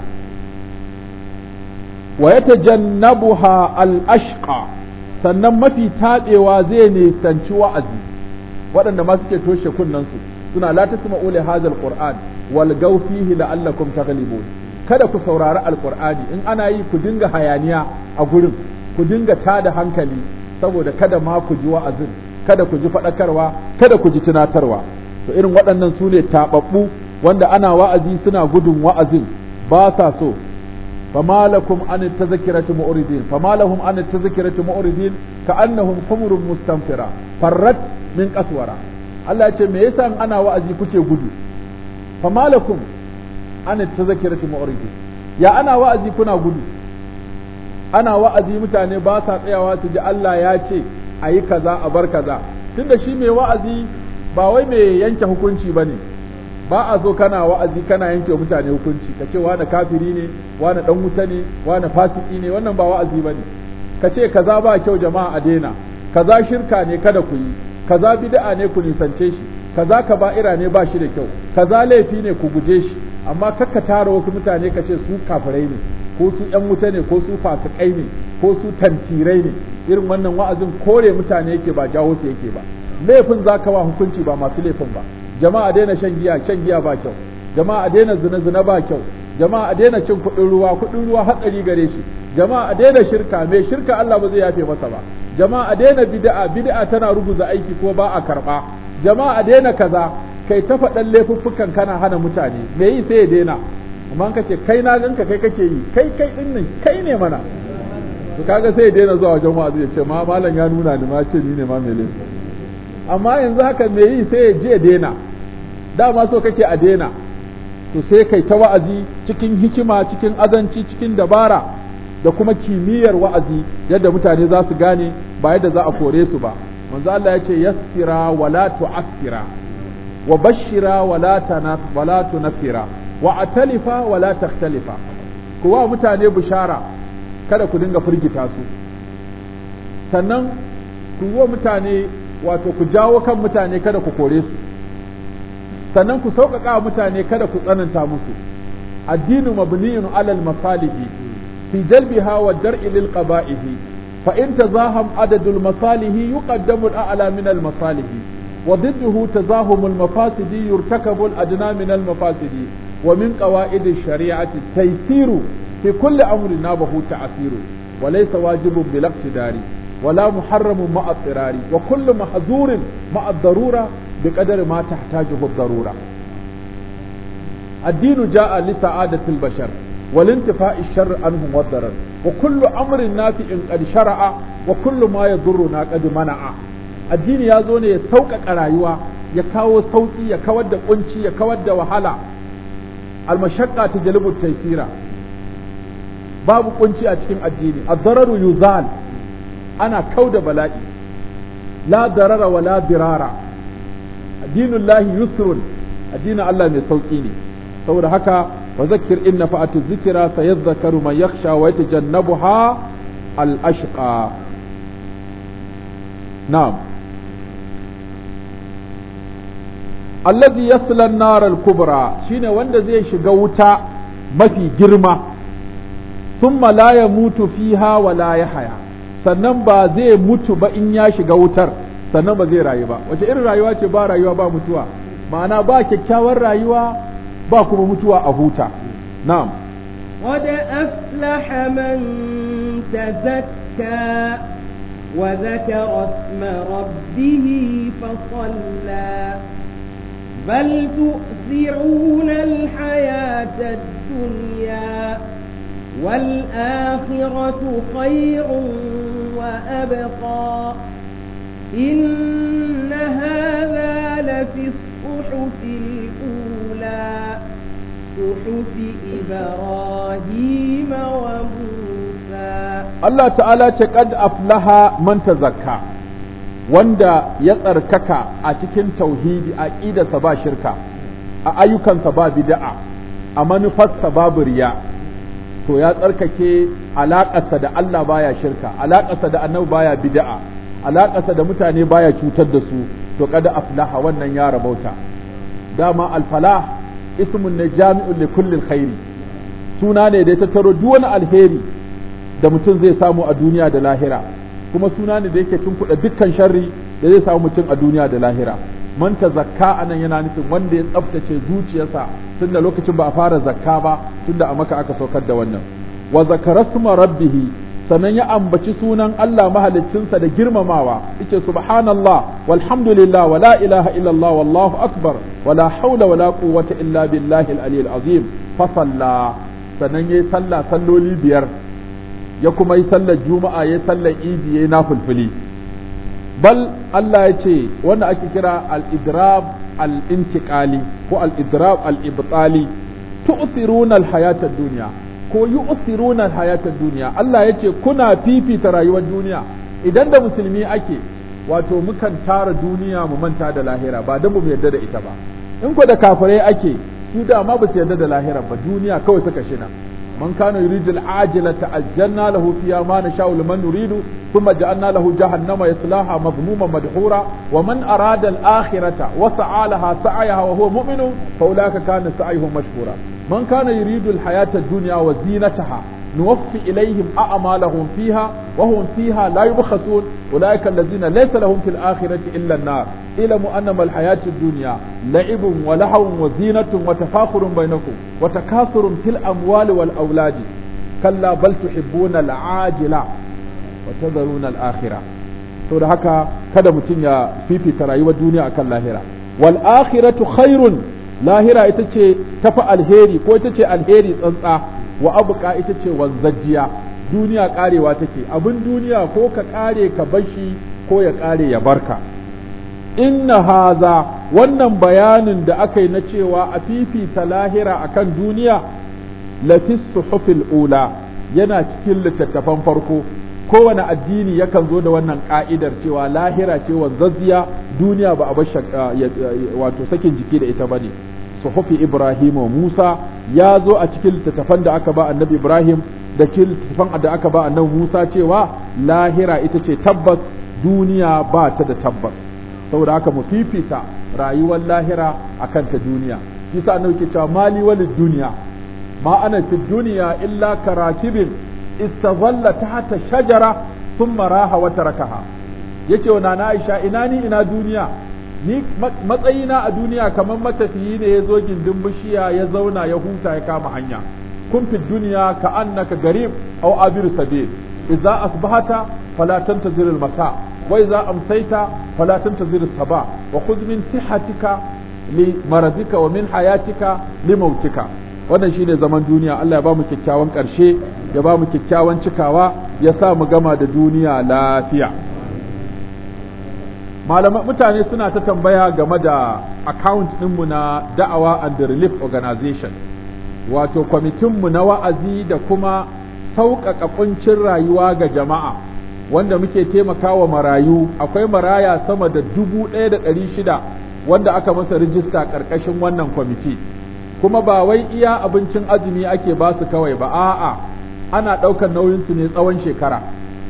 wa yatajannabuha al-ashqa sannan mafi taɓewa zai nisanci wa'azi waɗanda ma suke toshe kunnensu suna la tasma'u li hadha al-qur'an wal gaw fihi la'allakum taghlibun kada ku saurari alqur'ani in ana yi ku dinga hayaniya a gurin ku dinga tada hankali saboda kada ma ku ji wa'azin kada ku ji faɗakarwa kada ku ji tunatarwa to irin waɗannan su ne taɓaɓɓu wanda ana wa'azi suna gudun wa'azin ba sa so فما لكم عن التذكرة مؤردين فما لهم عن التذكرة مؤردين كأنهم حمر مستنفرة فرت من قسورة Allah ce me yasa ana wa'azi kuke gudu fama lakum an tazakirati mu'ridin ya ana wa'azi kuna gudu ana wa'azi mutane ba sa tsayawa su ji Allah ya ce ayi kaza a bar kaza tunda shi mai wa'azi ba wai mai yanke hukunci bane ba a so kana wa'azi kana yanke wa mutane hukunci ka ce wani kafiri ne wani dan wuta ne wani fasiki ne wannan ba wa'azi bane ka ce kaza ba kyau jama'a a daina kaza shirka ne kada ku yi kaza bid'a ne ku nisance shi kaza kaba'ira ne ba shi da kyau kaza laifi ne ku guje shi amma kakka tara wasu mutane ka ce su kafirai ne ko su yan wuta ne ko su fasikai ne ko su tantirai ne irin wannan wa'azin kore mutane yake ba jawo su yake ba laifin zaka wa hukunci ba masu laifin ba jama'a daina shan giya shan giya ba kyau jama'a daina zina zina ba kyau jama'a daina cin kuɗin ruwa kuɗin ruwa hatsari gare shi jama'a daina shirka mai shirka Allah ba zai yafe masa ba jama'a daina bid'a bid'a tana ruguza aiki ko ba a karba jama'a daina kaza kai ta faɗan laifuffukan kana hana mutane me yi sai ya daina amma ka ce kai na ganka kai kake yi kai kai din nan kai ne mana to kaga sai ya daina zuwa wajen wa'azi ya ce ma malam ya nuna ni ma ce ni ne ma mai laifi amma yanzu haka me yi sai ya je daina dama so kake a daina to sai kai ta wa'azi cikin hikima cikin azanci cikin dabara da kuma kimiyyar wa'azi yadda mutane za su gane ba yadda za a kore su ba manzo Allah ya ce yassira wala tu'assira wa bashira wala tanaf wala tunfira wa atalifa wala takhtalifa ku wa mutane bishara kada ku dinga firgita su sannan ku wa mutane wato ku jawo kan mutane kada ku kore su sannan ku sauƙaƙa mutane kada ku tsananta musu addinu mabniyun alal masalihi fi jalbiha wa dar'i lil qaba'ihi fa in tazaham adadul masalihi yuqaddamu al a'la min al masalihi wa ضده تزاحم المفاسد يرتكب الأدنى من المفاسد wa min qawaid shari'ati taysiru fi kulli amrin nabahu ta'siru wa laysa wajibun bil iqtidari ولا محرم مع اضطرار وكل محظور مع الضرورة بقدر ما تحتاجه الضرورة الدين جاء لسعادة البشر والانتفاء الشر عنهم والضرر وكل أمر نافع قد شرع وكل ما يضرنا قد منع الدين يا زوني يسوق رايوا يكاو صوتي يكود قنشي يكود وحلا المشقة تجلب التيسير باب قنشي أتكين الدين الضرر يزال ana kau da bala'i la darara wa la dirara addinin lahi yusrun addinin Allah mai sauƙi ne saboda haka wa zakir inna fa'atu zikira sayadhakaru man yakhsha wa yatajannabuha al ashqa na'am allazi yasla an-nar al-kubra shine wanda zai shiga wuta mafi girma thumma la yamutu fiha wa la yahya sannan ba zai mutu ba in ya shiga wutar sannan ba zai rayu ba wace irin rayuwa ce ba rayuwa ba mutuwa ma'ana ba kyakkyawar rayuwa ba kuma mutuwa a huta na'am قد أفلح من تزكى وذكر اسم ربه فصلى بل تؤثرون الحياة الدنيا والآخرة خير وأبقى إن هذا لفي الصحف الأولى صحف إبراهيم وموسى Allah ta'ala ce kad aflaha man tazakka wanda ya tsarkaka a cikin tauhidi a ƙidarsa ba shirka a ayyukansa ba bid'a a manufarsa babu riya to ya tsarkake alaƙarsa da Allah baya shirka alaƙarsa da annabi baya bid'a alaƙarsa da mutane baya cutar da su to kada aflaha wannan ya rabauta dama alfalah ismun ne jami'un li kulli khairi suna ne da ya tattaro duk wani alheri da mutum zai samu a duniya da lahira kuma suna ne da yake tunkuɗa dukkan sharri da zai samu mutum a duniya da lahira man ta zakka anan yana nufin wanda ya tsaftace zuciyarsa tun da lokacin ba a fara zakka ba tun da a maka aka saukar da wannan wa zakara suma rabbihi sannan ya ambaci sunan Allah mahaliccinsa da girmamawa yace subhanallah walhamdulillah wa la ilaha illallah wallahu akbar wa la hawla wa la quwwata illa billahi al-aliyyil azim fa salla sannan yayi sallah salloli biyar ya kuma yi sallar juma'a ya sallar idi ya yi nafulfuli bal Allah ya ce wanda ake kira al-idrab al-intiqali ko al-idrab al-ibtali tu'thiruna al-hayata ad-dunya ko yu'thiruna al-hayata ad-dunya Allah ya ce kuna fifita rayuwar duniya idan da musulmi ake wato mukan tara duniya mu manta da lahira ba dan mu yarda da ita ba in ko da kafirai ake su da ma ba su yarda da lahira ba duniya kawai suka shina من كان يريد العاجلة عجلنا له فيها ما نشاء لمن نريد ثم جعلنا له جهنم يصلاها مذموما مدحورا ومن أراد الآخرة وسعى لها سعيها وهو مؤمن فأولئك كان سعيهم مشكورا من كان يريد الحياة الدنيا وزينتها نوفي إليهم أعمالهم فيها وهم فيها لا يبخسون أولئك الذين ليس لهم في الآخرة إلا النار اعلموا أنما الحياة الدنيا لعب ولهو وزينة وتفاخر بينكم وتكاثر في الأموال والأولاد كلا بل تحبون العاجلة وتذرون الآخرة to da haka kada mutum ya fifita rayuwar duniya akan lahira wal akhiratu khairun lahira ita ce tafi alheri ko ita ce alheri tsantsa wa abuka ita ce wanzajjiya duniya karewa take abin duniya ko ka kare ka bashi ko ya kare ya barka inna haza wannan bayanin da aka yi na cewa a fifita lahira akan duniya lafis suhufil ula yana cikin littattafan farko kowane addini yakan zo da wannan ka'idar cewa lahira ce wanzazziya duniya ba a bar wato sakin jiki da ita bane suhufi Ibrahim wa Musa ya zo a cikin littattafan da aka ba annabi Ibrahim da cikin littattafan da aka ba annabi Musa cewa lahira ita ce tabbas duniya ba ta da tabbas saboda haka mu fifita rayuwar lahira akan ta duniya shi sa annabi ke cewa mali walid duniya ma ana fi duniya illa karakibin istazalla tahta shajara thumma raha wa tarakaha yace wa nana Aisha ina ni ina duniya ni matsayina a duniya kamar matafiyi ne ya zo gindin bishiya ya zauna ya huta ya kama hanya kun fi duniya ka annaka garib aw abir sabil idza asbahata fala tantazir al masa wa idza amsayta fala tantazir as sabah wa khudh min sihhatika li maradika wa min hayatika li mautika wannan shine zaman duniya Allah ya ba mu kyakkyawan karshe ya ba mu kyakkyawan cikawa ya sa mu gama da duniya lafiya malaman mutane suna ta tambaya game da account ɗinmu na da'awa and relief organization wato kwamitinmu na wa'azi da kuma sauƙaƙa ƙuncin rayuwa ga jama'a wanda muke taimakawa marayu akwai maraya sama da dubu ɗaya da ɗari shida wanda aka masa rijista ƙarƙashin wannan kwamiti kuma ba wai iya abincin azumi ake ba su kawai ba a'a ana ɗaukar nauyinsu ne tsawon shekara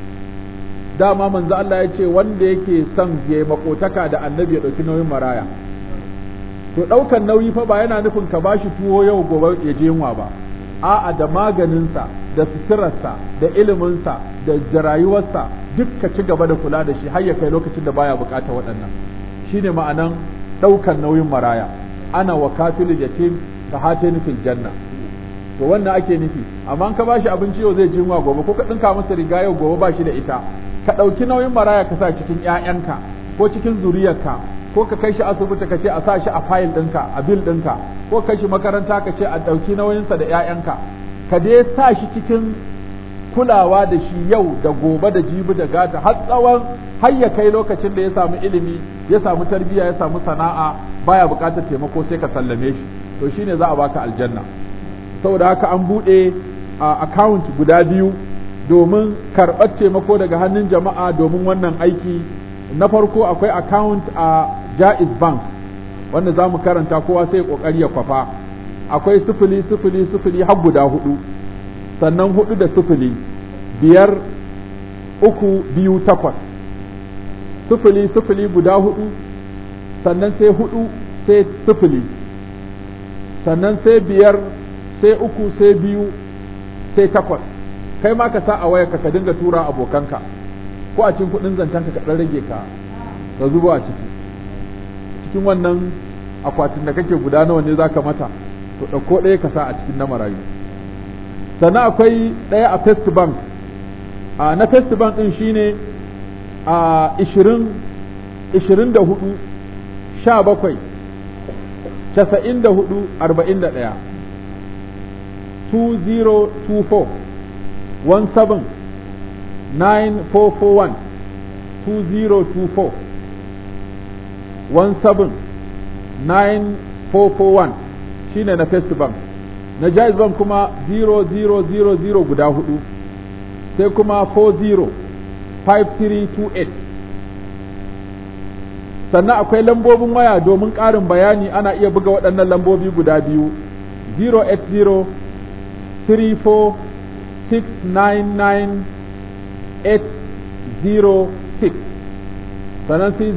dama manzo Allah ya ce wanda yake son ya makotaka da annabi ya ɗauki nauyin maraya to ɗaukan nauyi fa ba yana nufin ka bashi tuwo yau gobe ya je yunwa ba a'a da maganinsa da suturarsa da iliminsa da rayuwarsa duk ka ci gaba da kula da shi har ya kai lokacin da baya bukata waɗannan shine ma'anan ɗaukan nauyin maraya ana wa kafilul yatim ka hatani fil janna to wannan ake nufi amma ka bashi abinci yau zai ji yunwa gobe ko ka ɗinka masa riga yau gobe ba shi da ita ka ɗauki nauyin maraya ka sa cikin ‘ya'yanka ko cikin zuriyarka ko ka kai shi asibiti ka ce a sa shi a fayil ɗinka a bil ɗinka ko kai shi makaranta ka ce a ɗauki nauyinsa da ‘ya'yanka ka dai sa shi cikin kulawa da shi yau da gobe da jibi da gata har tsawon har ya kai lokacin da ya samu ilimi ya samu tarbiyya ya samu sana'a baya buƙatar taimako sai ka sallame shi to shine za a baka aljanna saboda haka an buɗe account guda biyu domin karɓar taimako daga hannun jama'a domin wannan aiki na farko akwai account a jaiz bank wanda za mu karanta kowa sai ƙoƙari ya kwafa akwai sifili sifili sifili har guda hudu sannan hudu da sifili biyar uku biyu takwas sifili sifili guda hudu sannan sai hudu sai sifili sannan sai biyar sai uku sai biyu sai takwas kai ma ka sa a wayarka ka dinga tura abokanka ko a cikin kudin zantanka ka dan rage ka ka zubo a ciki cikin wannan akwatin da kake guda nawa ne zaka mata to dauko ɗaya ka sa a cikin na marayu sannan akwai ɗaya a first bank a na first bank din shine a 20 24 17 94 41 2024 17 9441 2024 17 9441 shine na first bank na jaiz bank kuma 0000 guda hudu sai kuma 40 5328 sannan akwai lambobin waya domin ƙarin bayani ana iya buga waɗannan lambobi guda biyu 080 34 699-806 sannan sai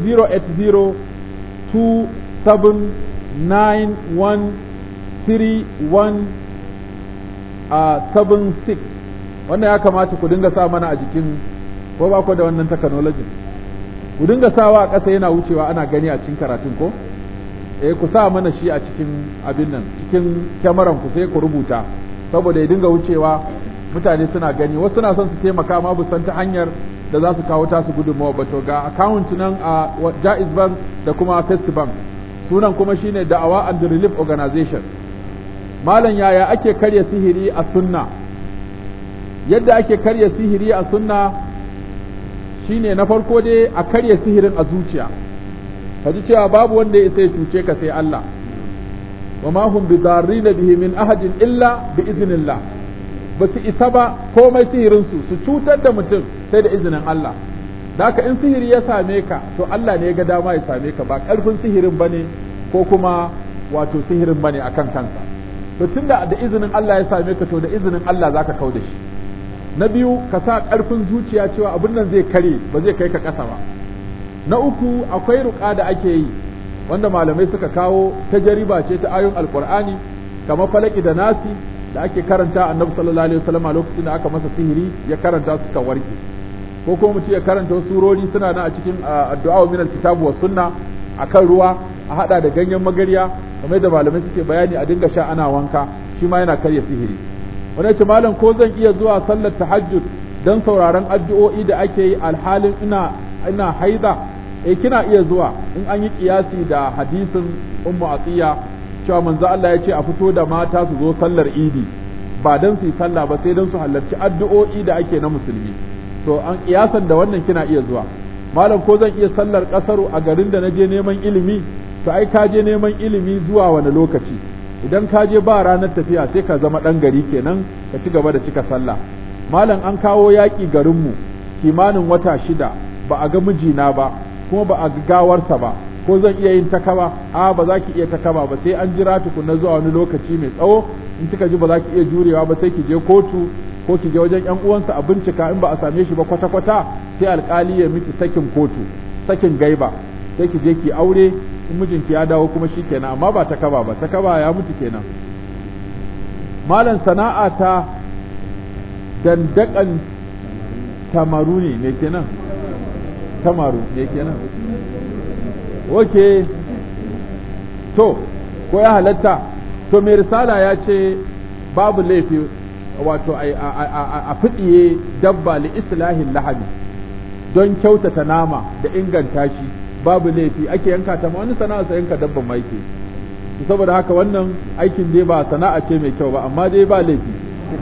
080-2791-3176 wannan ya kamata ku dinga sa mana a jikin ko ba ku da wannan technology ku dinga sawa a ƙasa yana wucewa ana gani a cikin karatun ko eh ku sa mana shi a cikin abin nan cikin kyamaran ku sai ku rubuta saboda ya dinga wucewa mutane suna gani wasu suna son su taimaka ma bu san ta hanyar da za su kawo tasu gudunmawa ba to ga account nan a Jaiz Bank da kuma First Bank sunan kuma shine Da'awa and Relief Organization malam yaya ake karya sihiri a sunna yadda ake karya sihiri a sunna shine na farko dai a karya sihirin a zuciya ka ji cewa babu wanda ya isa ya cuce ka sai Allah wa ma hum bidarrina bihi min ahadin illa bi iznillah ba su isa ba komai sihirinsu su cutar da mutum sai da izinin Allah da haka in sihiri ya same ka to Allah ne ya ga dama ya same ka ba ƙarfin sihirin bane ko kuma wato sihirin bane akan kansa to tunda da izinin Allah ya same ka to da izinin Allah zaka kau da shi na biyu ka sa ƙarfin zuciya cewa abin nan zai kare ba zai kai ka ƙasa ba na uku akwai ruƙa da ake yi wanda malamai suka kawo ta jariba ce ta ayoyin alkur'ani kamar falaki da nasi da ake karanta annabi sallallahu alaihi wasallam a lokacin da aka masa sihiri ya karanta su kan warke ko kuma mutum ya karanta wasu surori suna nan a cikin addu'a min alkitabu was sunna akan ruwa a hada da ganyen magarya kamar da malamai suke bayani a dinga sha ana wanka shi ma yana karya sihiri wani ce malam ko zan iya zuwa sallar tahajjud don sauraron addu'o'i da ake yi alhalin ina ina haida eh kina iya zuwa in an yi kiyasi da hadisin ummu atiya cewa manzo Allah ya ce a fito da mata su zo sallar idi ba don su yi sallah ba sai don su halarci addu'o'i da ake na musulmi to an kiyasan da wannan kina iya zuwa malam ko zan iya sallar kasaru a garin da na je neman ilimi to ai ka je neman ilimi zuwa wani lokaci idan ka je ba ranar tafiya sai ka zama ɗan gari kenan ka ci gaba da cika sallah malam an kawo yaƙi garinmu kimanin wata shida ba a ga mijina ba kuma ba a ga gawarsa ba ko zan iya yin takaba a ba za ki iya takaba ba sai an jira tukunna zuwa wani lokaci mai tsawo in kika ji ba za ki iya jurewa ba sai ki je kotu ko ki je wajen yan uwansa a bincika in ba a same shi ba kwata kwata sai alkali ya miki sakin kotu sakin gaiba sai ki je ki aure in mijinki ya dawo kuma shi kenan amma ba takaba ba takaba ya mutu kenan malam sana'a ta dandakan tamaru ne me kenan tamaru me kenan oke to ko ya halatta to mai risala ya ce babu laifi wato a fiɗiye dabba li islahin lahami don kyautata nama da inganta shi babu laifi ake yanka ta wani sana'a sa yanka dabban ma yake saboda haka wannan aikin dai ba sana'a ce mai kyau ba amma dai ba laifi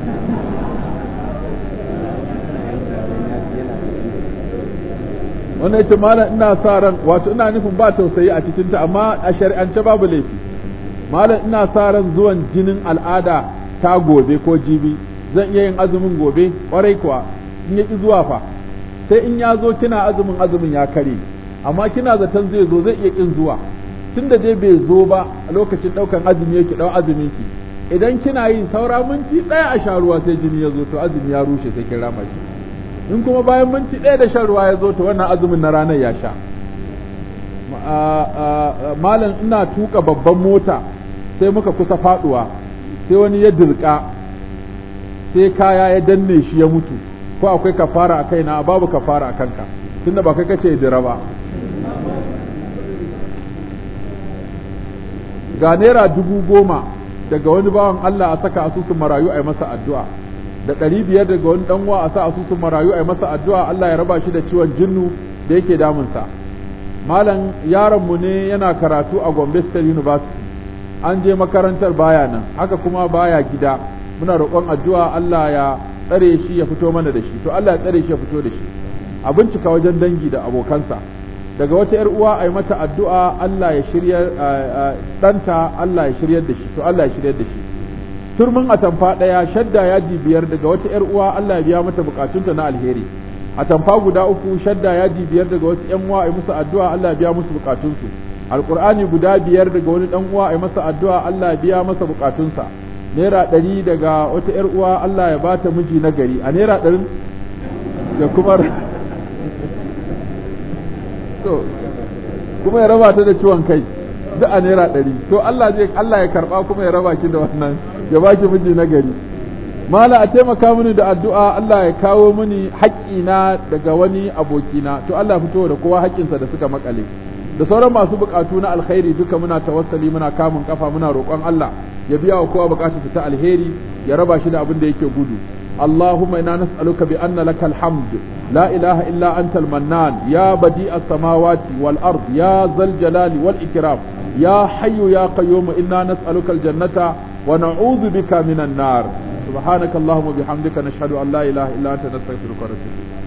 wannan yace malam ina sa ran wato ina nufin ba tausayi a cikin ta amma a shari'ance babu laifi malam ina sa ran zuwan jinin al'ada ta gobe ko jibi zan iya yin azumin gobe kwarai kuwa in yaki zuwa fa sai in ya zo kina azumin azumin ya kare amma kina zaton zai zo zai iya kin zuwa tunda dai bai zo ba a lokacin daukan azumi yake dau azumin ki idan kina yin saura minti ɗaya a sha ruwa sai jini ya zo to azumi ya rushe sai kin rama shi in kuma bayan minti ɗaya da shan ruwa ya zo to wannan azumin na ranar ya sha malam ina tuka babban mota sai muka kusa faduwa sai wani ya dirka sai kaya ya danne shi ya mutu ko akwai kafara a kaina babu kafara a kanka tunda ba kai kace dira ba ga naira dubu goma daga wani bawan Allah a saka asusun marayu a yi masa addu'a da ɗari biyar daga wani ɗan uwa a sa asusun marayu a yi masa addu'a Allah ya raba shi da ciwon jinnu da yake damunsa malam yaronmu ne yana karatu a Gombe State University an je makarantar baya nan haka kuma baya gida muna roƙon addu'a Allah ya tsare shi ya fito mana da shi to Allah ya tsare shi ya fito da shi a bincika wajen dangi da abokansa daga wata ‘yar uwa a yi mata addu'a Allah ya shirya ɗanta Allah ya shiryar da shi to Allah ya shiryar da shi turmin atamfa ɗaya shadda yaji biyar daga wata ‘yar uwa Allah ya biya mata bukatunta na alheri atamfa guda uku shadda yaji biyar daga wasu ‘yan uwa a yi musu addu'a Allah ya biya musu bukatunsu alƙur'ani guda biyar daga wani ɗan uwa a yi masa addu'a Allah ya biya masa bukatunsa naira ɗari daga wata ‘yar uwa Allah ya bata miji na gari a naira ɗarin da kuma to kuma ya raba ta da ciwon kai duk a naira ɗari to Allah zai Allah ya karɓa kuma ya raba ki da wannan ya baki miji na gari mala a taimaka mini da addu'a Allah ya kawo mini haƙƙina daga wani abokina to Allah ya fito da kowa haƙƙinsa da suka makale da sauran masu buƙatu na alkhairi duka muna tawassali muna kamun kafa muna roƙon Allah ya biya wa kowa buƙatarsa ta alheri ya raba shi da abin da yake gudu اللهم إنا نسألك بأن لك الحمد لا إله إلا أنت المنان يا بديع السماوات والأرض يا ذا الجلال والإكرام يا حي يا قيوم إنا نسألك الجنة ونعوذ بك من النار سبحانك اللهم وبحمدك نشهد أن لا إله إلا أنت نستغفرك ونتوب إليك